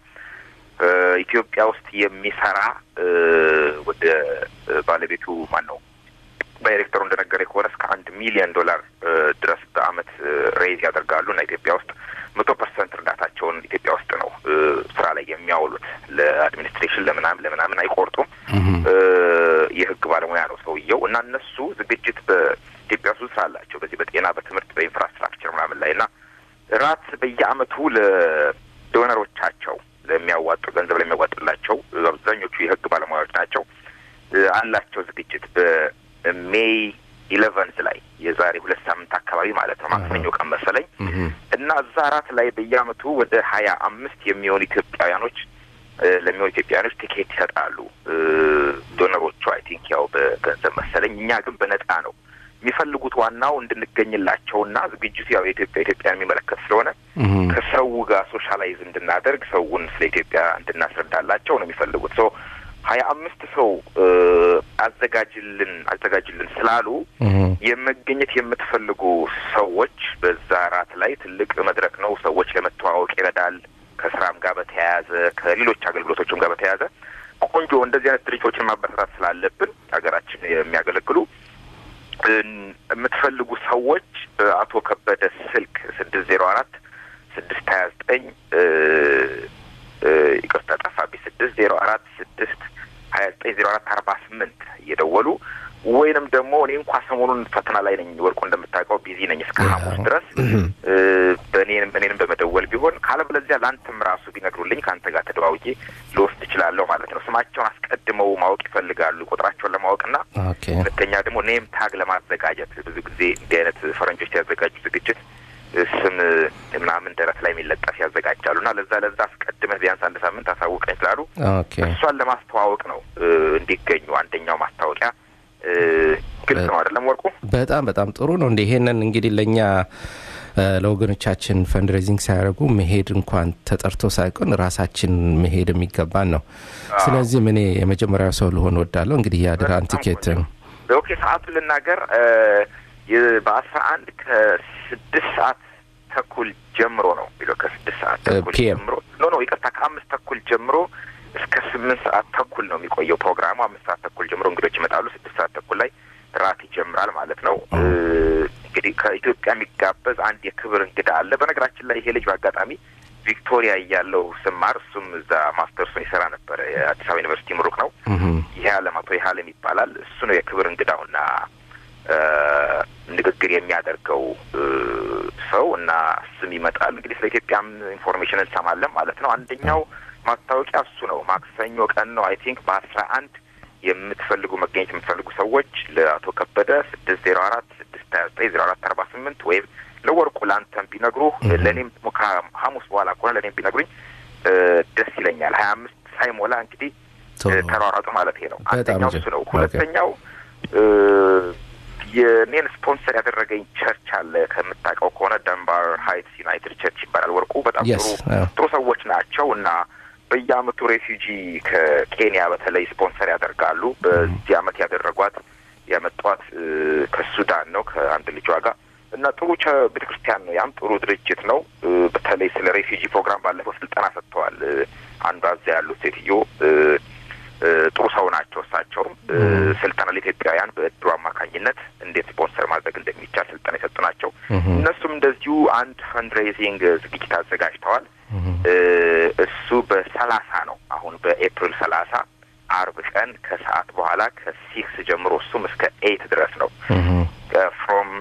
ኢትዮጵያ ውስጥ የሚሰራ እ፣ ወደ እ፣ ባለቤቱ ማን ነው ዳይሬክተሩ እንደነገረ ከሆነ እስከ አንድ ሚሊዮን ዶላር እ፣ ድረስ በአመት ሬይዝ ያደርጋሉ እና ኢትዮጵያ ውስጥ መቶ ፐርሰንት እርዳታቸውን ኢትዮጵያ ውስጥ ነው እ፣ ስራ ላይ የሚያውሉት። ለአድሚኒስትሬሽን ለምናምን ለምናምን አይቆርጡም። እ፣ የህግ ባለሙያ ነው ሰውየው እና እነሱ ዝግጅት በኢትዮጵያ ውስጥ ስራ አላቸው በዚህ በጤና በትምህርት በኢንፍራስትራክቸር ምናምን ላይ እና ራት በየአመቱ ለዶነሮቻቸው ለሚያዋጡ ገንዘብ ለሚያዋጡላቸው አብዛኞቹ የህግ ባለሙያዎች ናቸው እ፣ አላቸው ዝግጅት በሜይ ኢሌቨንት ላይ የዛሬ ሁለት ሳምንት አካባቢ ማለት ነው ማክሰኞ ቀን መሰለኝ እና እዛ ራት ላይ በየአመቱ ወደ ሀያ አምስት የሚሆኑ ኢትዮጵያውያኖች እ፣ ለሚሆኑ ኢትዮጵያውያኖች ቲኬት ይሰጣሉ እ፣ ዶነሮቹ አይ ቲንክ ያው በገንዘብ መሰለኝ እኛ ግን በነጻ ነው የሚፈልጉት ዋናው እንድንገኝላቸውና ዝግጅቱ ያው የኢትዮጵያ ኢትዮጵያን የሚመለከት ስለሆነ ከሰው ጋር ሶሻላይዝ እንድናደርግ ሰውን ስለ ኢትዮጵያ እንድናስረዳላቸው ነው የሚፈልጉት። ሰው ሀያ አምስት ሰው እ፣ አዘጋጅልን አዘጋጅልን ስላሉ የመገኘት የምትፈልጉ ሰዎች በዛ ራት ላይ ትልቅ መድረክ ነው። ሰዎች ለመተዋወቅ ይረዳል። ከስራም ጋር በተያያዘ ከሌሎች አገልግሎቶችም ጋር በተያያዘ ቆንጆ እንደዚህ አይነት ድርጅቶችን ማበረታታት ስላለብን ሀገራችን የሚያገለግሉ እን- የምትፈልጉ ሰዎች እ፣ አቶ ከበደ ስልክ ስድስት ዜሮ አራት ስድስት ሀያ ዘጠኝ ይቅርታ ጠፋብኝ ስድስት ዜሮ አራት ስድስት ሀያ ዘጠኝ ዜሮ አራት አርባ ስምንት እየደወሉ ወይንም ደግሞ እኔ እንኳ ሰሞኑን ፈተና ላይ ነኝ ወርቁ እንደምታውቀው ቢዚ ነኝ እስከ ሐሙስ ድረስ እ፣ በእኔንም እኔንም በመደወል ቢሆን ካለበለዚያ ለአንተም ራሱ ቢነግሩልኝ ከአንተ ጋር ተደዋውዬ ልወስድ እችላለሁ ማለት ነው። ስማቸውን አስቀድመው ማወቅ ይፈልጋሉ ቁጥራቸውን ለማወቅና ኦኬ ሁለተኛ ደግሞ ኔም ታግ ለማዘጋጀት ብዙ ጊዜ እንዲህ አይነት ፈረንጆች ያዘጋጁ ዝግጅት እ፣ ስም ምናምን ደረት ላይ የሚለጠፍ ያዘጋጃሉ እና ለዛ ለዛ አስቀድመህ ቢያንስ አንድ ሳምንት አሳውቀኝ ስላሉ ኦኬ እሷን ለማስተዋወቅ ነው እ፣ እንዲገኙ አንደኛው ማስታወቂያ እ፣ ግልጽ ነው አይደለም ወርቁ? በጣም በጣም ጥሩ ነው እንደ ይሄንን እንግዲህ ለእኛ እ፣ ለወገኖቻችን ፈንድሬዚንግ ሲያደርጉ መሄድ እንኳን ተጠርቶ ሳይሆን ራሳችን መሄድ የሚገባን ነው ስለዚህም እኔ የመጀመሪያው ሰው ልሆን ወዳለሁ እንግዲህ የአድራን በጣም ቲኬት ቆንጆ። ኦኬ ሰዓቱን ልናገር እ፣ የ- በአስራ አንድ ከስድስት ሰዓት ተኩል ጀምሮ ነው የሚለው ከስድስት ሰዓት እ፣ ተኩል PM ጀምሮ ኖ ኖ ይቅርታ ከአምስት ተኩል ጀምሮ እስከ ስምንት ሰዓት ተኩል ነው የሚቆየው ፕሮግራሙ። አምስት ሰዓት ተኩል ጀምሮ እንግዶች ይመጣሉ። ስድስት ሰዓት ተኩል ላይ ራት ይጀምራል ማለት ነው። እ፣ እንግዲህ ከኢትዮጵያ የሚጋበዝ አንድ የክብር እንግዳ አለ። በነገራችን ላይ ይሄ ልጅ በአጋጣሚ ቪክቶሪያ እያለው ስማር እሱም እዛ ማስተርሱን ይሰራ ነበረ። የአዲስ አበባ ዩኒቨርሲቲ ምሩቅ ነው። እህም፣ ይሄ አለም አቶ ይሀለም ይባላል። እሱ ነው የክብር እንግዳውና እ፣ ንግግር የሚያደርገው እ፣ ሰው እና እሱም ይመጣል። እንግዲህ ስለ ኢትዮጵያም ኢንፎርሜሽን እንሰማለን ማለት ነው። አንደኛው ማስታወቂያ እሱ ነው። ማክሰኞ ቀን ነው አይ ቲንክ በአስራ አንድ የምትፈልጉ መገኘት የምትፈልጉ ሰዎች ለአቶ ከበደ ስድስት ዜሮ አራት ስድስት ሀያ ዘጠኝ ዜሮ አራት አርባ ስምንት ወይም ለወርቁ ለአንተም ቢነግሩ ለእኔም ደግሞ ከሐሙስ በኋላ ከሆነ ለእኔም ቢነግሩኝ እ፣ ደስ ይለኛል። ሀያ አምስት ሳይሞላ እንግዲህ ጥሩ እ፣ ተሯሯጡ ማለት ይሄ ነው። በጣም አንደኛው ጥሩ። እሱ ነው። ኦኬ። ሁለተኛው እ፣ የኔን ስፖንሰር ያደረገኝ ቸርች አለ ከምታውቀው ከሆነ ደንባር ሀይትስ ዩናይትድ ቸርች ይባላል። ወርቁ በጣም Yes, ጥሩ አዎ። ጥሩ ሰዎች ናቸው እና በየአመቱ ሬፊውጂ ከኬንያ በተለይ ስፖንሰር ያደርጋሉ። በዚህ አመት ያደረጓት ያመጧት እ፣ ከሱዳን ነው ከአንድ ልጇ ጋር እና ጥሩ ቤተ ክርስቲያን ነው። ያም ጥሩ ድርጅት ነው። እ፣ በተለይ ስለ ሬፊውጂ ፕሮግራም ባለፈው ስልጠና ሰጥተዋል። እ፣ አንዷ እዚያ ያሉት ሴትዮ እ፣ እ፣ ጥሩ ሰው ናቸው። እሳቸውም እ፣ ስልጠና ለኢትዮጵያውያን በእድሩ አማካኝነት እንዴት ስፖንሰር ማድረግ እንደሚቻል ስልጠና የሰጡ ናቸው። እህም፣ እነሱም እንደዚሁ አንድ ፈንድሬዚንግ ዝግጅት አዘጋጅተዋል። እህም። እ፣ እሱ በሰላሳ ነው አሁን በኤፕሪል ሰላሳ አርብ ቀን ከሰዓት በኋላ ከሲክስ ጀምሮ እሱም እስከ ኤይት ድረስ ነው እህም። ፍሮም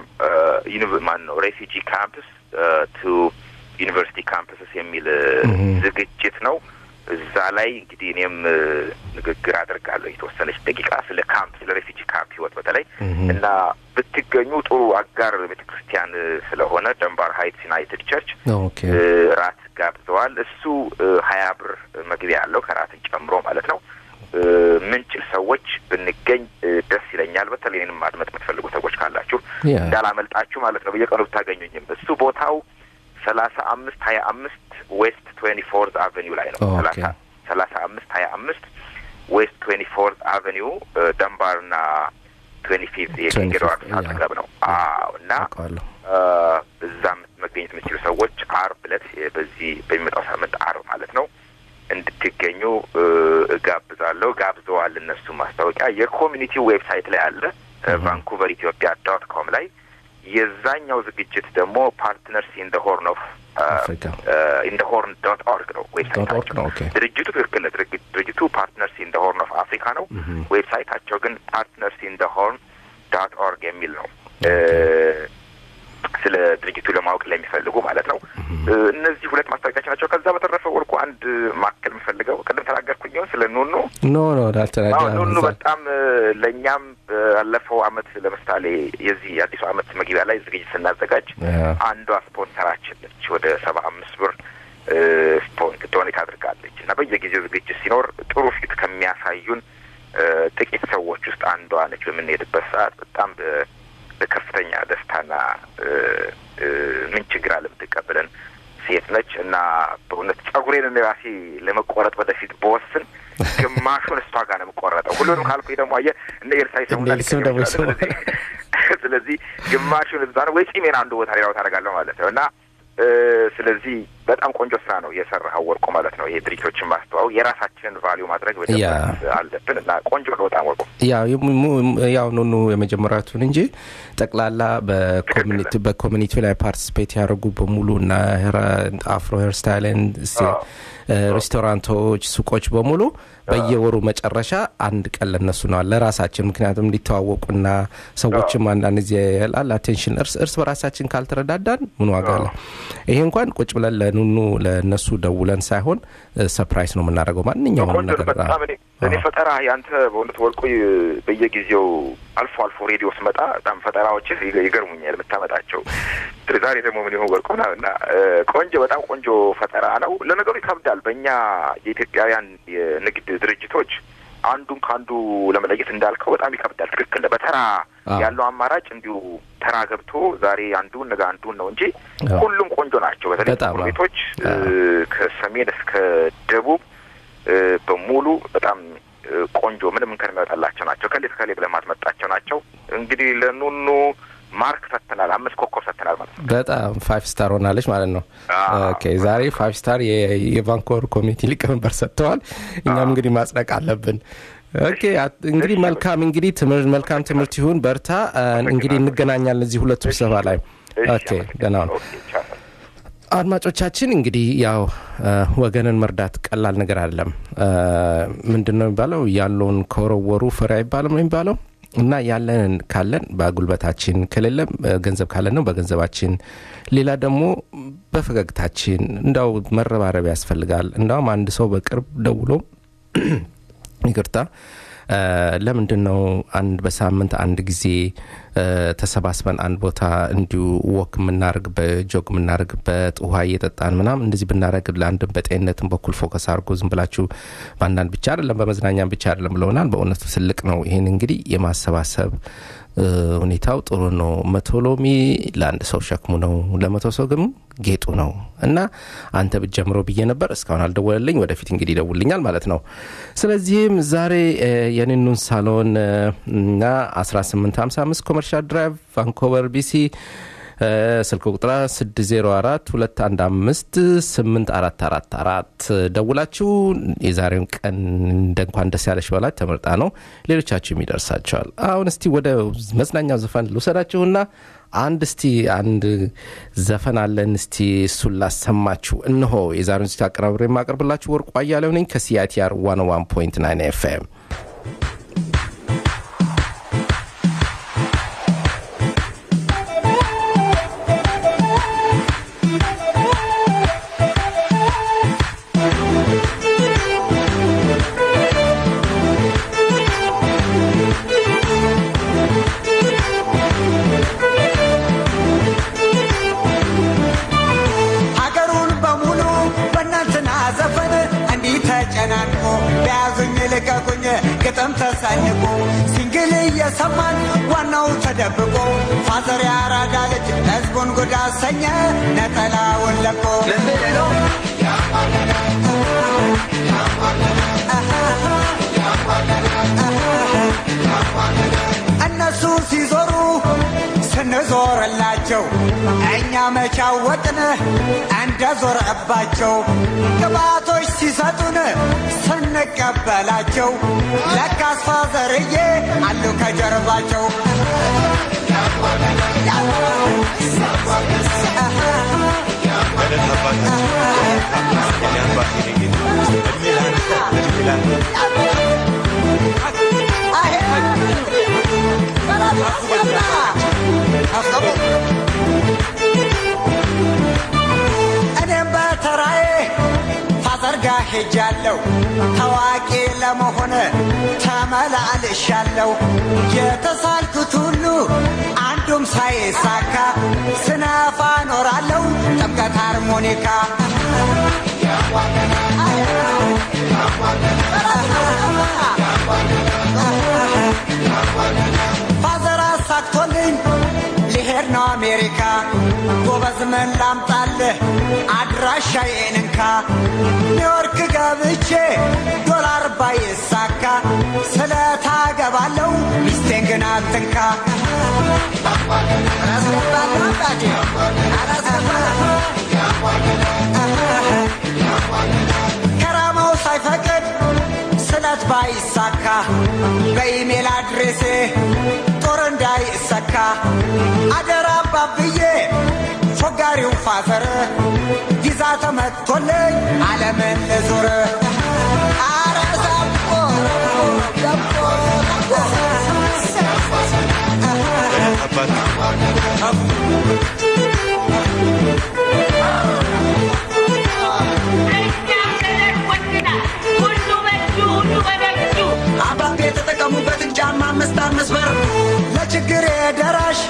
ማን ነው ሬፊጂ ካምፕስ ቱ ዩኒቨርሲቲ ካምፕስስ የሚል እ፣ Mhm. ዝግጅት ነው። እዛ ላይ እንግዲህ እኔም እ፣ ንግግር አደርጋለሁ የተወሰነች ደቂቃ ስለ ካምፕ ስለ ሬፊጂ ካምፕ ህይወት በተለይ Mhm. እና ብትገኙ ጥሩ አጋር ቤተ ክርስቲያን እ፣ ስለሆነ ደንባር ሀይትስ ዩናይትድ ቸርች ኦኬ እ፣ ራት ጋብዘዋል። እሱ እ፣ ሀያ ብር መግቢያ ያለው ከራትን ጨምሮ ማለት ነው። እ፣ ምንችል ሰዎች ብንገኝ እ፣ ደስ ይለኛል። በተለይ እኔንም ማድመጥ የምትፈልጉ ሰዎች ካላችሁ ያ እንዳላመልጣችሁ ማለት ነው። በየቀኑ ብታገኙኝም እሱ ቦታው ሰላሳ አምስት ሀያ አምስት ዌስት ትዌንቲ ፎርዝ አቨኒው ላይ ነው። ኦኬ። ሰላሳ ሰላሳ አምስት ሀያ አምስት ዌስት ትዌንቲ ፎርዝ አቨኒው ደንባርና ትዌንቲ ፊፍት የኪንግ 25th ኤድዋርድስ ያ። አጠገብ ነው። አዎ እና አውቀዋለሁ እዛም መገኘት የምትችሉ ሰዎች አርብ ዕለት የ- በዚህ በሚመጣው ሳምንት አርብ ማለት ነው እንድትገኙ እ፣ እጋብዛለሁ። ጋብዘዋል። እነሱ ማስታወቂያ የኮሚኒቲው ዌብሳይት ላይ አለ ቫንኩቨር ኢትዮጵያ ዶት ኮም ላይ የዛኛው ዝግጅት ደግሞ ፓርትነርስ ኢን ደ ሆርን ኦፍ አፍሪካ ኢን ደ ሆርን ዶት ኦርግ ነው ዶት ኦርግ ዌብሳይታቸው። ነው ኦኬ ድርጅቱ ትክክል ነው። ድርግ- ድርጅቱ ፓርትነርስ ኢን ደ ሆርን ኦፍ አፍሪካ ነው። Mhm. ዌብሳይታቸው ግን ፓርትነርስ ኢን ደ ሆርን ዳት ኦርግ የሚል ነው። እ፣ ስለ ድርጅቱ ለማወቅ ለሚፈልጉ ማለት ነው። እ፣ እነዚህ ሁለት ማስታወቂያዎች ናቸው። ከዛ በተረፈ ወርቁ አንድ ማከል የምፈልገው ቅድም ተናገርኩኝ ይሆን ስለ ኑኑ ኖ ኖ ዳልተናዳ አዎ ኑኑ በጣም እ፣ ለእኛም ባለፈው አመት ለምሳሌ የዚህ የአዲሱ አመት መግቢያ ላይ ዝግጅት ስናዘጋጅ አንዷ ስፖንሰራችን ነች። ወደ ሰባ አምስት ብር እ፣ ስፖንት ዶኔት አድርጋለች እና በየጊዜው ዝግጅት ሲኖር ጥሩ ፊት ከሚያሳዩን እ፣ ጥቂት ሰዎች ውስጥ አንዷ ነች። በምንሄድበት ሰዓት በጣም በ- በከፍተኛ ደስታና እ፣ እ፣ ምን ችግር አለ የምትቀበለን ሴት ነች እና በእውነት ጸጉሬን እኔ ራሴ ለመቆረጥ ወደፊት በወስን ግማሹን እሷ ጋር ነው የምቆረጠው። ሁሉንም ካልኩኝ ደግሞ አየህ እነ ኤርሳይ ሰሙና እነ ኤልሳዕ ደግሞ ይሰማል። ስለዚህ ስለዚህ ግማሹን እዛ ነው ወይ ጺሜን አንዱ ቦታ ሌላው ታደርጋለሁ ማለት ነው እና እ፣ ስለዚህ በጣም ቆንጆ ስራ ነው የሰራኸው ወርቁ ማለት ነው። ይሄ ድርጅቶችን ማስተዋወቅ የራሳችንን ቫሊዩ ማድረግ በደንብ ያ። አለብን እና ቆንጆ ነው በጣም ወርቁ። ያው የሙ- ሙ- ያው ኑኑ የመጀመሪያቱን እንጂ ጠቅላላ በኮሚኒቲ በኮሚኒቲ ላይ ፓርቲስፔት ያደረጉ በሙሉ እና አፍሮ ሄር ስታይልን አዎ። ሬስቶራንቶች፣ ሱቆች በሙሉ በየወሩ መጨረሻ አንድ ቀን ለነሱ ነው ለራሳችን ምክንያቱም እንዲተዋወቁና ሰዎችም አንዳንድ ጊዜ ያላል አቴንሽን እርስ እርስ በራሳችን ካልተረዳዳን ምን ዋጋ አለ? ይሄ እንኳን ቁጭ ብለን ለኑኑ ለነሱ ደውለን ሳይሆን ሰፕራይዝ ነው የምናደርገው ማንኛውም ቆንጆ ነገር በጣም እኔ እኔ ፈጠራ ያንተ በእውነት ወርቁ በየጊዜው አልፎ አልፎ ሬዲዮ ስመጣ በጣም ፈጠራዎችህ ይገ- ይገርሙኛል የምታመጣቸው። ዛሬ ደግሞ ምን ይሆን ወርቁ ምናምን እና እ፣ ቆንጆ በጣም ቆንጆ ፈጠራ ነው። ለነገሩ ይከብዳል። በእኛ የኢትዮጵያውያን የንግድ ድርጅቶች አንዱን ከአንዱ ለመለየት እንዳልከው በጣም ይከብዳል። ትክክል ነህ። በተራ አዎ። ያለው አማራጭ እንዲሁ ተራ ገብቶ ዛሬ አንዱን ነገ አንዱን ነው እንጂ አዎ። ሁሉም ቆንጆ ናቸው። በተለይ በጣም ጥቁር አዎ። ቤቶች እ፣ ከሰሜን እስከ ደቡብ እ፣ በሙሉ በጣም እ፣ ቆንጆ ምንም እንከን የሚያወጣላቸው ናቸው። ከሌ ከሌ ብለህ ማትመጣቸው ናቸው። እንግዲህ ለኑኑ ማርክ ሰጥተናል፣ አምስት ኮከብ ሰጥተናል ማለት ነው። በጣም ፋይቭ ስታር ሆናለች ማለት ነው። አዎ። ኦኬ ዛሬ ፋይቭ ስታር የ- የቫንኮቨር ኮሚኒቲ ሊቀመንበር ሰጥተዋል። እኛም እንግዲህ ማጽደቅ አለብን። ኦኬ አት- እንግዲህ እሺ። መልካም እንግዲህ ትምህርት መልካም ትምህርት ይሁን። በርታ። አ፣ እንግዲህ እንገናኛለን እዚህ ሁለቱ ስብሰባ ላይ። እሺ፣ ኦኬ ደህና ነው። ኦኬ፣ ቻው። አድማጮቻችን እንግዲህ ያው አ፣ ወገንን መርዳት ቀላል ነገር አይደለም። አ፣ ምንድን ነው የሚባለው? ያለውን ከወረወሩ ፍሬ አይባልም ነው የሚባለው እና ያለንን ካለን በጉልበታችን ከሌለም አ፣ ገንዘብ ካለን ነው በገንዘባችን፣ ሌላ ደግሞ በፈገግታችን እንዳው መረባረብ ያስፈልጋል። እንዳውም አንድ ሰው በቅርብ ደውሎ ይቅርታ አ፣ ለምንድን ነው አንድ በሳምንት አንድ ጊዜ አ፣ ተሰባስበን አንድ ቦታ እንዲሁ ወክ የምናደርግበት ጆግ የምናደርግበት ውሃ እየጠጣን ምናምን እንደዚህ ብናደርግ ለአንድም በጤንነትም በኩል ፎከስ አድርጎ ዝም ብላችሁ በአንዳንድ ብቻ አይደለም በመዝናኛም ብቻ አይደለም ብለውናል። በእውነቱ ትልቅ ነው። ይህን እንግዲህ የማሰባሰብ እ፣ ሁኔታው ጥሩ ነው። መቶ ሎሚ ለአንድ ሰው ሸክሙ ነው፣ ለመቶ ሰው ግን ጌጡ ነው እና አንተ ብትጀምረው ብዬ ነበር። እስካሁን አልደወለልኝ። ወደፊት እንግዲህ ይደውልኛል ማለት ነው። ስለዚህም ዛሬ እ፣ የንኑን ሳሎን እ፣ እና 1855 ኮመርሻል ድራይቭ ቫንኮቨር ቢሲ እ፣ ስልክ ቁጥራ 604 215 8444 ደውላችሁ የዛሬውን ቀን እንደ እንኳን ደስ ያለሽ በላት ተመርጣ ነው። ሌሎቻችሁም ይደርሳቸዋል። አሁን እስቲ ወደ መዝናኛው ዘፈን ልውሰዳችሁና አንድ እስቲ አንድ ዘፈን አለን። እስቲ እሱን ላሰማችሁ። እነሆ የዛሬውን ዝግጅት አቀራብሬ የማቀርብላችሁ ወርቁ አያሌው ነኝ ከሲአይቲአር 101.9 ኤፍኤም ሀገሩን በሙሉ በእናንትና ዘፈን እንዲህ ተጨናንቆ በያዙኝ ልቀቁኝ ግጥም ተሰንቆ ሲንግል እየሰማን ዋናው ተደብቆ ፋዘር ያራዳ ልጅ ህዝቡን ጉድ አሰኘ ነጠላውን ለቆ እነሱ ሲዞሩ ስንዞርላቸው እኛ መቻወቅን እንደ ዞርባቸው ግባቶች ሲሰጡን ስንቀበላቸው ለካስ ፋዘርዬ አሉ ከጀርባቸው እኔም በተራዬ ፋዘር ጋ ሄጃለሁ ታዋቂ ለመሆን ተመላልሻለሁ የተሳልኩት ሁሉ አንዱም ሳይሳካ ስነፋ ኖራለሁ ጥምቀት ሃርሞኒካ ፋዘር አሳክቶልኝ ሊሄድ ነው አሜሪካ ጎበዝ ምን ላምጣልህ አድራሻዬን እንካ ኒውዮርክ ገብቼ ዶላር ባይሳካ ስለታገባለው ሚስቴን ግን አትንካ አላስገባለሁ አባቴ አላስገባለሁ ከራማው ሳይፈቅድ ስለት ባይሳካ በኢሜል አድሬሴ ጦር እንዳይሰካ አደራ አባብዬ ፎጋሪው ፋዘር ቪዛ ተመቶልኝ ዓለምን ልዙር አረ ዘቦ ዘቦ አባቤ የተጠቀሙበትን ጫማ አምስት አምስት ብር ለችግሬ ደራሽ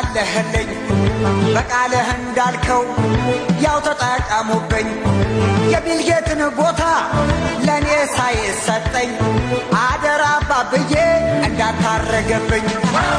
ጠበቃለህልኝ በቃልህ እንዳልከው ያው ተጠቀሙብኝ የቢልጌትን ቦታ ለእኔ ሳይሰጠኝ አደራ አባብዬ እንዳታረገብኝ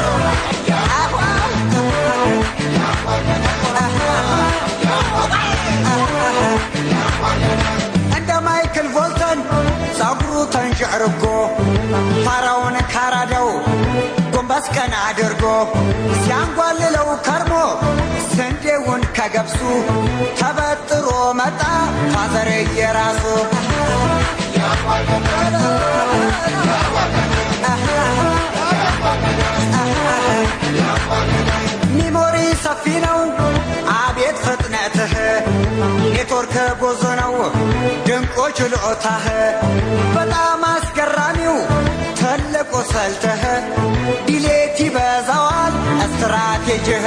እንደ ማይክል ቮልተን ጸጉሩ ተንጨርጎ ፋራውን ካራዳው ጎንበስ ቀና አድርጎ ሲያንጓልለው ከርሞ ስንዴውን ከገብሱ ተበጥሮ መጣ ፋዘር የራሱ ሚሞሪ ሰፊ ነው አቤት ፍጥነትህ ኔትወርክ ብዙ ነው ድንቆ ችሎታህ በጣም አስገራሚው ትልቁ ስልትህ ዲሌት ይበዛዋል ስትራቴጂህ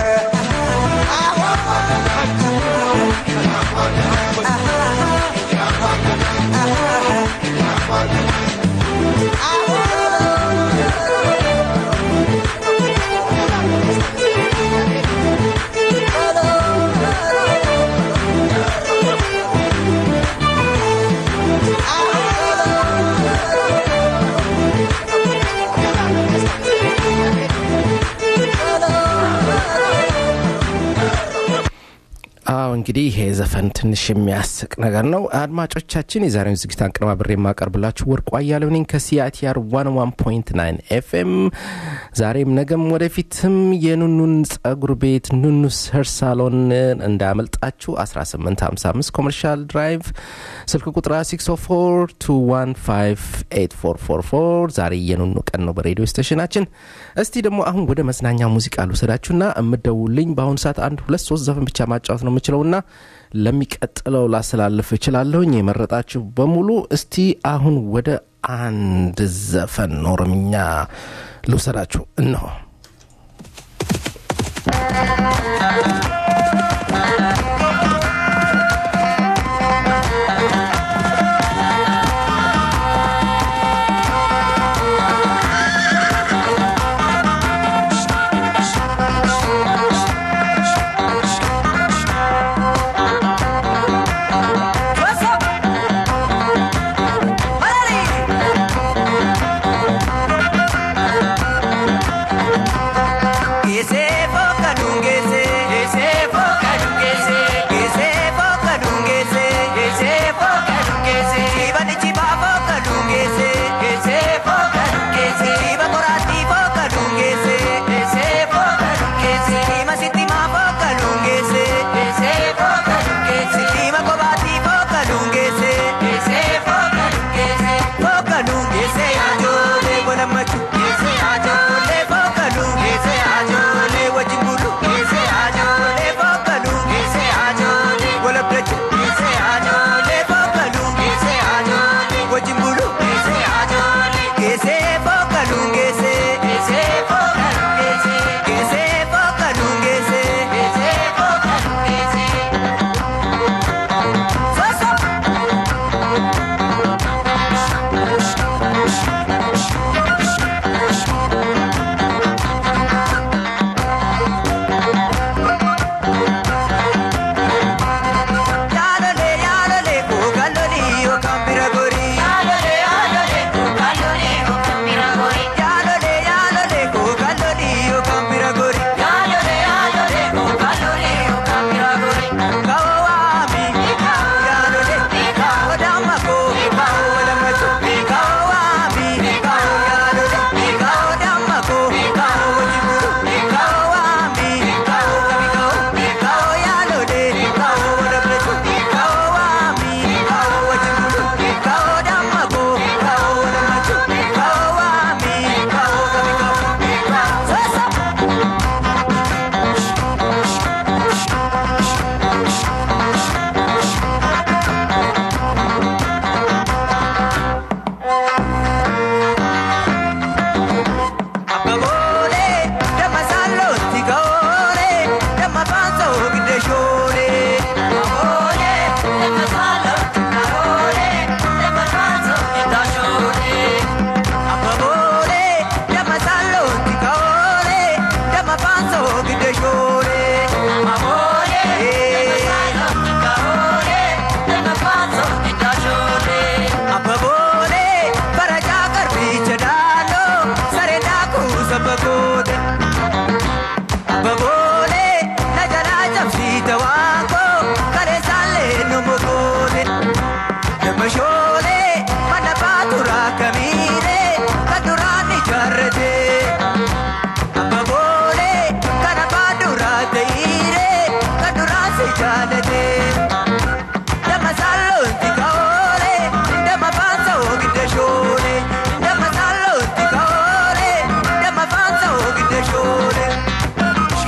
አዎ እንግዲህ ይሄ ዘፈን ትንሽ የሚያስቅ ነገር ነው። አድማጮቻችን የዛሬውን ዝግጅት አንቀነባብሬ የማቀርብላችሁ ወርቁ አያሌው ነኝ ከሲአቲአር 11.9 ኤፍኤም። ዛሬም ነገም ወደፊትም የኑኑን ጸጉር ቤት ኑኑስ ሄር ሳሎን እንዳያመልጣችሁ 1855 ኮመርሻል ድራይቭ ስልክ ቁጥራ 604 ዛሬ የኑኑ ቀን ነው በሬዲዮ ስቴሽናችን። እስቲ ደግሞ አሁን ወደ መዝናኛ ሙዚቃ ልውሰዳችሁና የምደውልኝ በአሁኑ ሰዓት አንድ ሁለት ሶስት ዘፈን ብቻ ማጫወት ነው የምችለውና ለሚቀጥለው ላስተላልፍ እችላለሁኝ። የመረጣችሁ በሙሉ እስቲ አሁን ወደ አንድ ዘፈን ኦሮምኛ ልውሰዳችሁ እነሆ። Hey!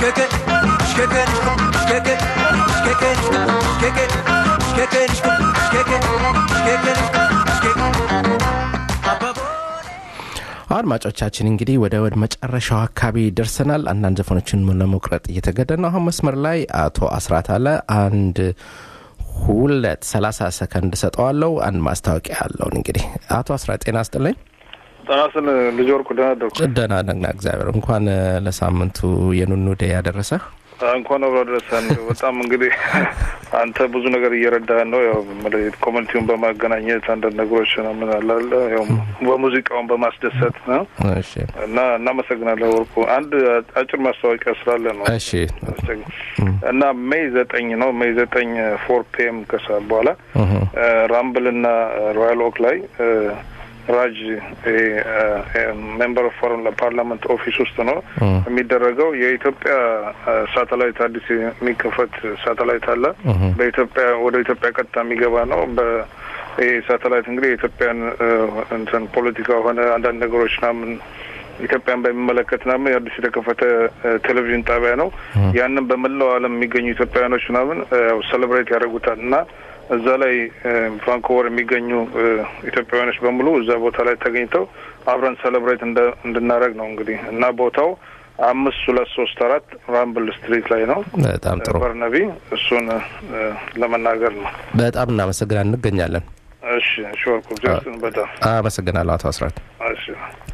አድማጮቻችን እንግዲህ ወደ ወደ መጨረሻው አካባቢ ደርሰናል። አንዳንድ ዘፈኖችን ለመቁረጥ እየተገደድ ነው። አሁን መስመር ላይ አቶ አስራት አለ። አንድ ሁለት ሰላሳ ሰከንድ ሰጠዋለው። አንድ ማስታወቂያ አለውን። እንግዲህ አቶ አስራት ጤና ስጥልኝ። ጠናስን ልጅ ወርቁ ደህና አደርኩ። ደህና ነግና እግዚአብሔር እንኳን ለሳምንቱ የኑኑ ዴ ያደረሰ እንኳን አብሮ ደረሰን። በጣም እንግዲህ አንተ ብዙ ነገር እየረዳህን ነው። ያው ኮሚኒቲውን በማገናኘት አንዳንድ ነገሮች ምን አላለ ያው በሙዚቃውን በማስደሰት ነው እሺ እና እናመሰግናለን ወርቁ። አንድ አጭር ማስታወቂያ ስላለ ነው እሺ እና ሜይ ዘጠኝ ነው ሜይ ዘጠኝ ፎር ፒኤም ከሰዓት በኋላ ራምብል እና ሮያል ኦክ ላይ ራጅ ሜምበር ኦፍ ፎረን ፓርላመንት ኦፊስ ውስጥ ነው የሚደረገው። የኢትዮጵያ ሳተላይት አዲስ የሚከፈት ሳተላይት አለ። በኢትዮጵያ ወደ ኢትዮጵያ ቀጥታ የሚገባ ነው። ይህ ሳተላይት እንግዲህ የኢትዮጵያን እንትን ፖለቲካ ሆነ አንዳንድ ነገሮች ምናምን ኢትዮጵያን በሚመለከት ምናምን አዲስ የተከፈተ ቴሌቪዥን ጣቢያ ነው። ያንን በመላው ዓለም የሚገኙ ኢትዮጵያውያኖች ምናምን ያው ሴሌብሬት ያደርጉታል እና እዛ ላይ ቫንኮቨር የሚገኙ ኢትዮጵያውያኖች በሙሉ እዛ ቦታ ላይ ተገኝተው አብረን ሴሌብሬት እንድናደረግ ነው እንግዲህ እና ቦታው አምስት ሁለት ሶስት አራት ራምብል ስትሪት ላይ ነው። በጣም ጥሩ በርነቢ እሱን ለመናገር ነው። በጣም እናመሰግናል። እንገኛለን። እሺ እሺ፣ ወርቁ ጀርስን በጣም አመሰግናለሁ አቶ አስራት። እሺ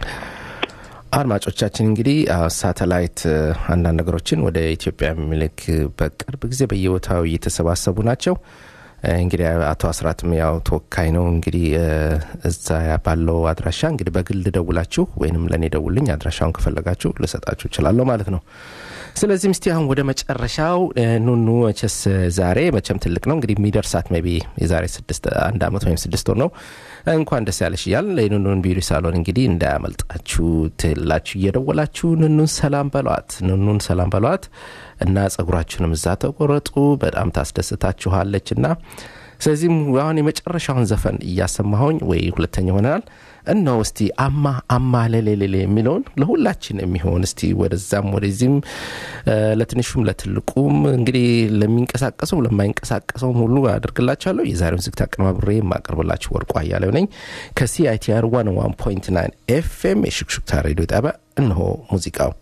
አድማጮቻችን እንግዲህ ሳተላይት አንዳንድ ነገሮችን ወደ ኢትዮጵያ የሚልክ በቅርብ ጊዜ በየቦታው እየተሰባሰቡ ናቸው። እንግዲህ አቶ አስራትም ያው ተወካይ ነው። እንግዲህ እዛ ባለው አድራሻ እንግዲህ በግል ደውላችሁ ወይንም ለእኔ ደውልኝ አድራሻውን ከፈለጋችሁ ልሰጣችሁ እችላለሁ ማለት ነው። ስለዚህም እስቲ አሁን ወደ መጨረሻው ኑኑ መቸስ ዛሬ መቼም ትልቅ ነው እንግዲህ የሚደርሳት ሜይ ቢ የዛሬ ስድስት አንድ አመት ወይም ስድስት ወር ነው እንኳን ደስ ያለሽ እያል የኑኑን ቢዩቲ ሳሎን እንግዲህ እንዳያመልጣችሁ ትላችሁ እየደወላችሁ ኑኑን ሰላም በሏት፣ ኑኑን ሰላም በሏት እና ጸጉራችሁንም እዛ ተቆረጡ። በጣም ታስደስታችኋለች እና ስለዚህም አሁን የመጨረሻውን ዘፈን እያሰማሁኝ ወይ ሁለተኛ ሆነናል እነሆ እስቲ አማ አማ ለሌሌሌ የሚለውን ለሁላችን የሚሆን እስቲ ወደዛም ወደዚህም ለትንሹም ለትልቁም እንግዲህ ለሚንቀሳቀሰው ለማይንቀሳቀሰውም ሁሉ አድርግላችኋለሁ። የዛሬውን ዝግት አቀነባብሬ የማቀርብላችሁ ወርቁ አያሌው ነኝ ከሲአይቲአር ዋን ዋን ፖይንት ናይን ኤፍኤም የሹክሹክታ ሬዲዮ ጣቢያ። እነሆ ሙዚቃው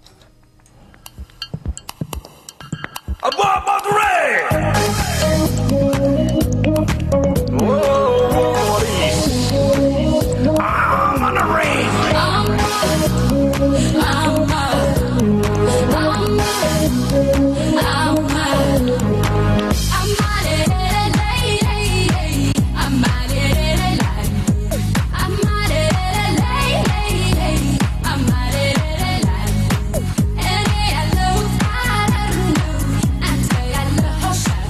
I'm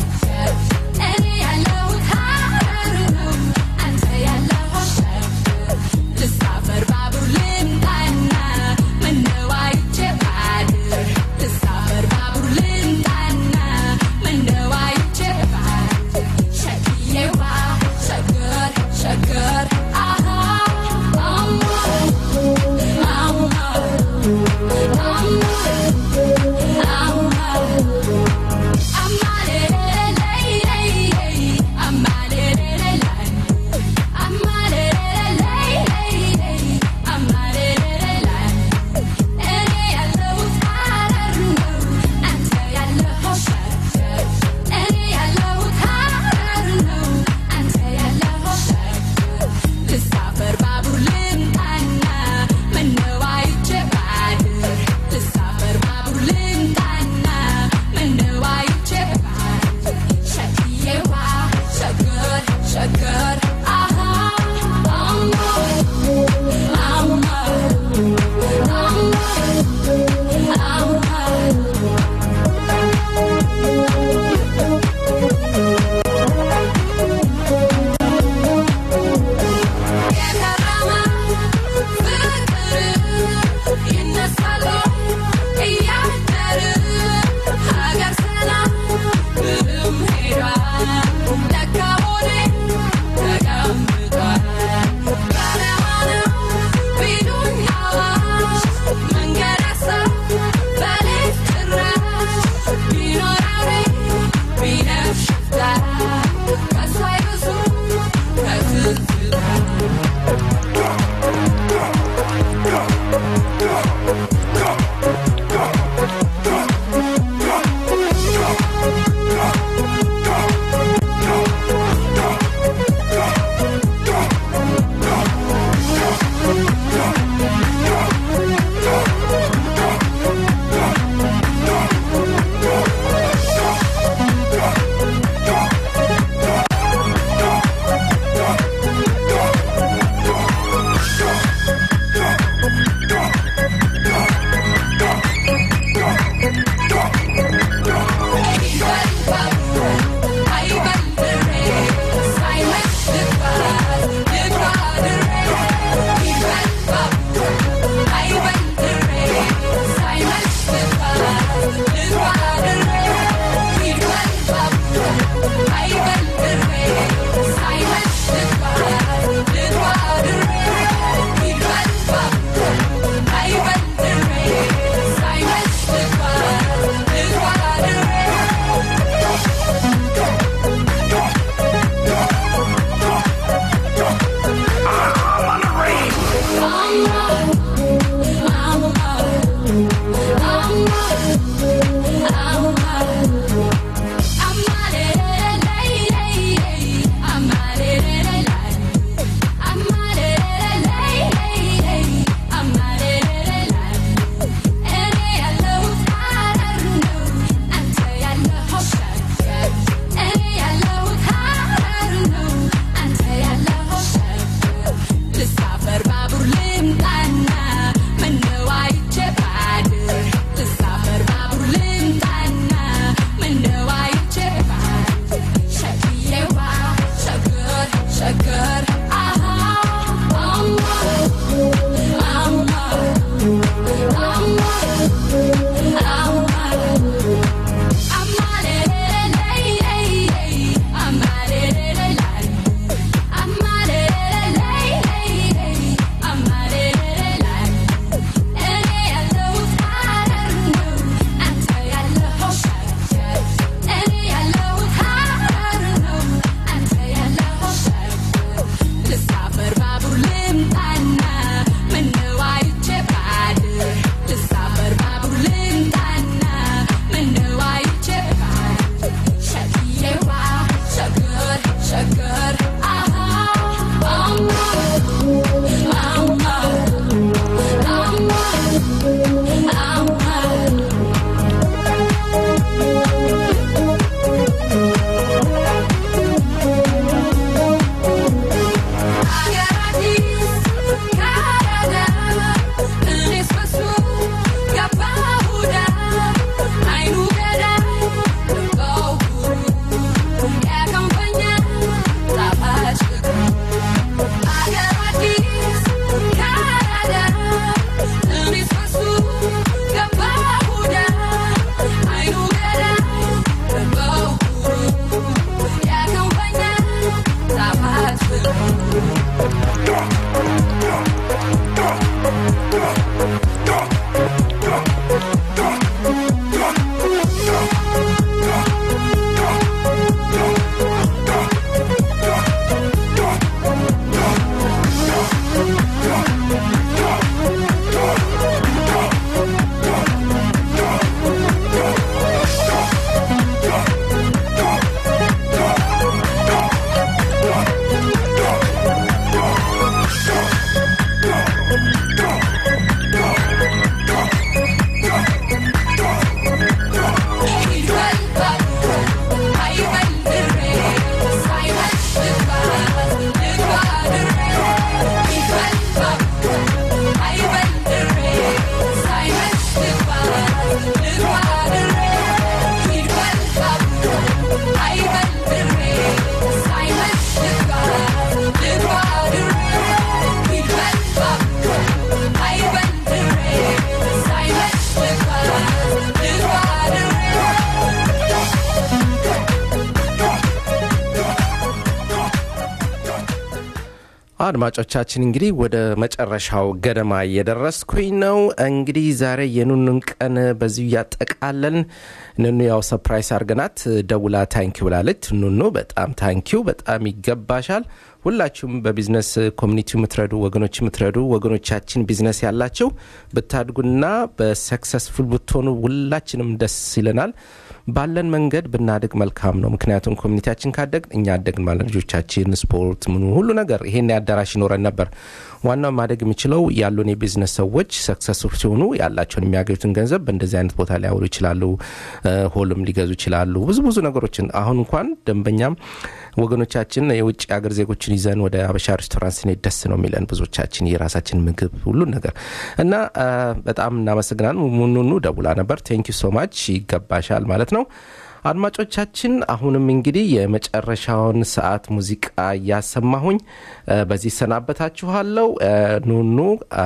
አድማጮቻችን እንግዲህ ወደ መጨረሻው ገደማ እየደረስኩኝ ነው። እንግዲህ ዛሬ የኑኑን ቀን በዚሁ እያጠቃለን ኑኑ ያው ሰፕራይስ አርገናት ደውላ ታንኪው ብላለች። ኑኑ በጣም ታንኪው፣ በጣም ይገባሻል። ሁላችሁም በቢዝነስ ኮሚኒቲ የምትረዱ ወገኖች የምትረዱ ወገኖቻችን ቢዝነስ ያላቸው ብታድጉና በሰክሰስፉል ብትሆኑ ሁላችንም ደስ ይለናል። ባለን መንገድ ብናድግ መልካም ነው። ምክንያቱም ኮሚኒቲያችን ካደግ እኛ አደግን ማለት ልጆቻችን፣ ስፖርት፣ ምኑ ሁሉ ነገር ይሄን አዳራሽ ይኖረን ነበር። ዋናው ማደግ የሚችለው ያሉን የቢዝነስ ሰዎች ሰክሰስፉል ሲሆኑ ያላቸውን የሚያገኙትን ገንዘብ በእንደዚህ አይነት ቦታ ሊያውሉ ይችላሉ። ሆልም ሊገዙ ይችላሉ። ብዙ ብዙ ነገሮችን አሁን እንኳን ደንበኛም ወገኖቻችን የውጭ ሀገር ዜጎችን ይዘን ወደ አበሻ ሬስቶራንት ስንሄድ ደስ ነው የሚለን ብዙዎቻችን የራሳችን ምግብ ሁሉን ነገር እና በጣም እናመሰግናለን። ሙኑኑ ደውላ ነበር። ቴንኪ ሶ ማች ይገባሻል ማለት ነው። አድማጮቻችን አሁንም እንግዲህ የመጨረሻውን ሰዓት ሙዚቃ እያሰማሁኝ በዚህ ሰናበታችኋለው። ኑኑ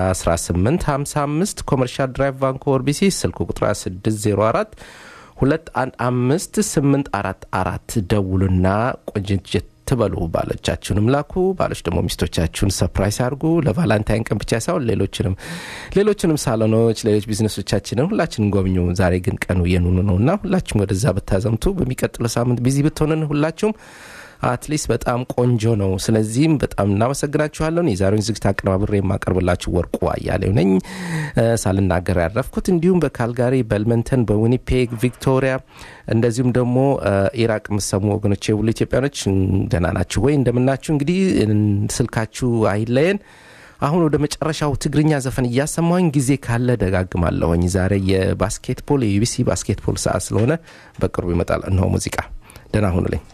1855 ኮመርሻል ድራይቭ ቫንኮቨር ቢሲ ስልክ ቁጥር 604 215844 ደውሉና ቆንጅት ትበሉ። ባሎቻችሁንም ላኩ። ባሎች ደግሞ ሚስቶቻችሁን ሰፕራይስ አድርጉ። ለቫላንታይን ቀን ብቻ ሳይሆን ሌሎችንም ሌሎችንም ሳሎኖች፣ ሌሎች ቢዝነሶቻችንን ሁላችንም ጎብኙ። ዛሬ ግን ቀኑ የኑኑ ነው እና ሁላችሁም ወደዛ ብታዘምቱ በሚቀጥለው ሳምንት ቢዚ ብትሆንን ሁላችሁም አትሊስት በጣም ቆንጆ ነው። ስለዚህም በጣም እናመሰግናችኋለን። የዛሬውን ዝግጅት አቀነባብሬ የማቀርብላችሁ ወርቁ አያሌው ነኝ። ሳልናገር ያረፍኩት እንዲሁም በካልጋሪ፣ በልመንተን፣ በዊኒፔግ፣ ቪክቶሪያ እንደዚሁም ደግሞ ኢራቅ የምሰሙ ወገኖች ሁሉ ኢትዮጵያኖች ደህና ናችሁ ወይ? እንደምናችሁ። እንግዲህ ስልካችሁ አይለየን። አሁን ወደ መጨረሻው ትግርኛ ዘፈን እያሰማሁኝ ጊዜ ካለ ደጋግማለሁኝ። ዛሬ የባስኬትቦል የዩቢሲ ባስኬትቦል ሰዓት ስለሆነ በቅርቡ ይመጣል። እነሆ ሙዚቃ። ደህና ሁኑልኝ።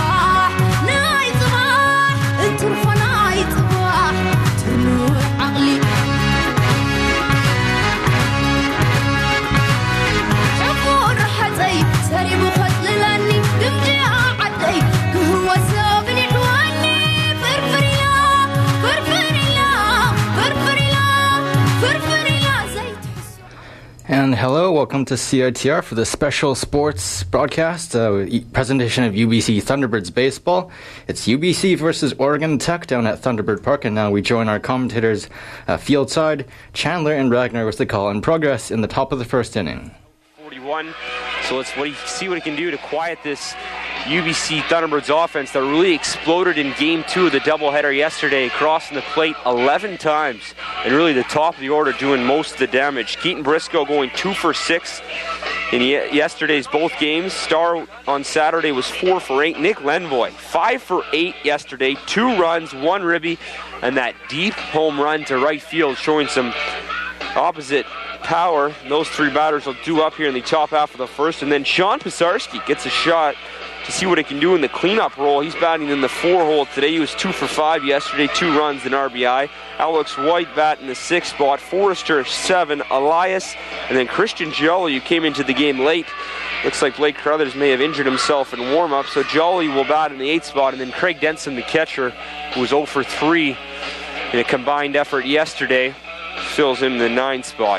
عقلي Hello, welcome to CITR for the special sports broadcast uh, e- presentation of UBC Thunderbirds baseball. It's UBC versus Oregon Tech down at Thunderbird Park, and now we join our commentators uh, fieldside. Chandler and Ragnar with the call in progress in the top of the first inning. 41. So let's what he, see what he can do to quiet this UBC Thunderbirds offense that really exploded in game two of the doubleheader yesterday, crossing the plate 11 times, and really the top of the order doing most of the damage. Keaton Briscoe going two for six in ye- yesterday's both games. Star on Saturday was four for eight. Nick Lenvoy, five for eight yesterday, two runs, one ribby, and that deep home run to right field, showing some opposite power. Those three batters will do up here in the top half of the first, and then Sean Pisarski gets a shot to see what he can do in the cleanup role. He's batting in the four hole today. He was two for five yesterday, two runs, and RBI. Alex White bat in the sixth spot. Forrester seven. Elias, and then Christian Jolly, who came into the game late. Looks like Blake Carruthers may have injured himself in warm up, so Jolly will bat in the eighth spot, and then Craig Denson, the catcher, who was 0 for 3 in a combined effort yesterday, fills in the nine spot.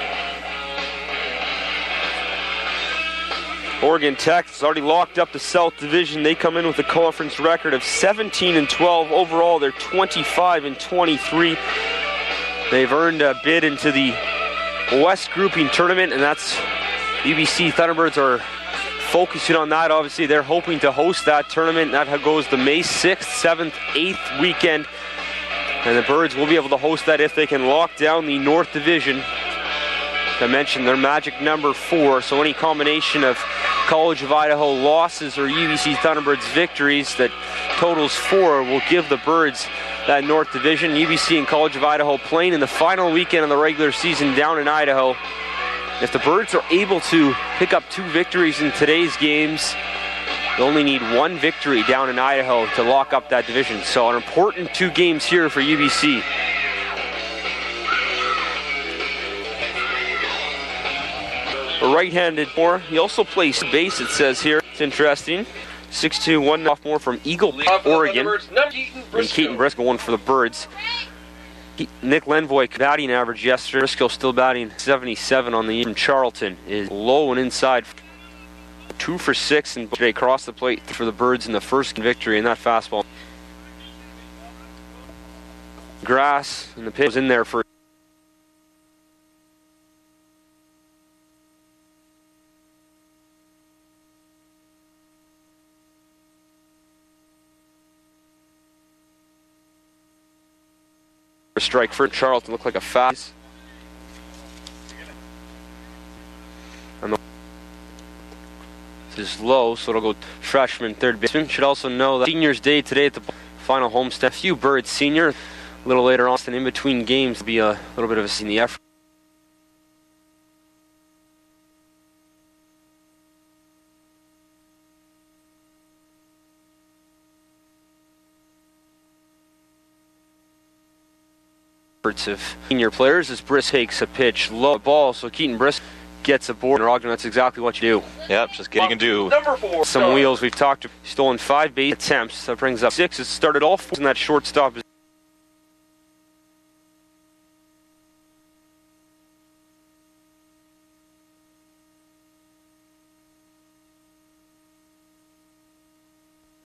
Oregon Tech has already locked up the South Division. They come in with a conference record of 17 and 12. Overall, they're 25 and 23. They've earned a bid into the West Grouping Tournament, and that's UBC Thunderbirds are focusing on that. Obviously, they're hoping to host that tournament. That goes the May 6th, 7th, 8th weekend. And the Birds will be able to host that if they can lock down the North Division. I mentioned their magic number four, so any combination of College of Idaho losses or UBC Thunderbirds victories that totals four will give the Birds that North Division. UBC and College of Idaho playing in the final weekend of the regular season down in Idaho. If the Birds are able to pick up two victories in today's games, they only need one victory down in Idaho to lock up that division. So an important two games here for UBC. A right-handed more. He also plays base, it says here. It's interesting. 6'2", one sophomore from Eagle Pass, Oregon. And Keaton Briscoe, one for the Birds. He- Nick Lenvoy batting average yesterday. Briscoe still batting 77 on the year. From Charlton is low and inside. Two for six and today crossed the plate for the Birds in the first victory in that fastball. Grass and the pit was in there for a strike for Charlton. Looked like a fast. And the is low, so it'll go freshman third baseman. Should also know that Seniors Day today at the final homestand. A few birds senior. A little later on, and in between games, will be a little bit of a in the effort. efforts of senior players as Briss Hakes a pitch low ball, so Keaton Briss gets a board. And Ogden, that's exactly what you do. Yep, just getting can do. Number four. Some wheels we've talked. Stolen five base attempts. That brings up six. It started all four in that shortstop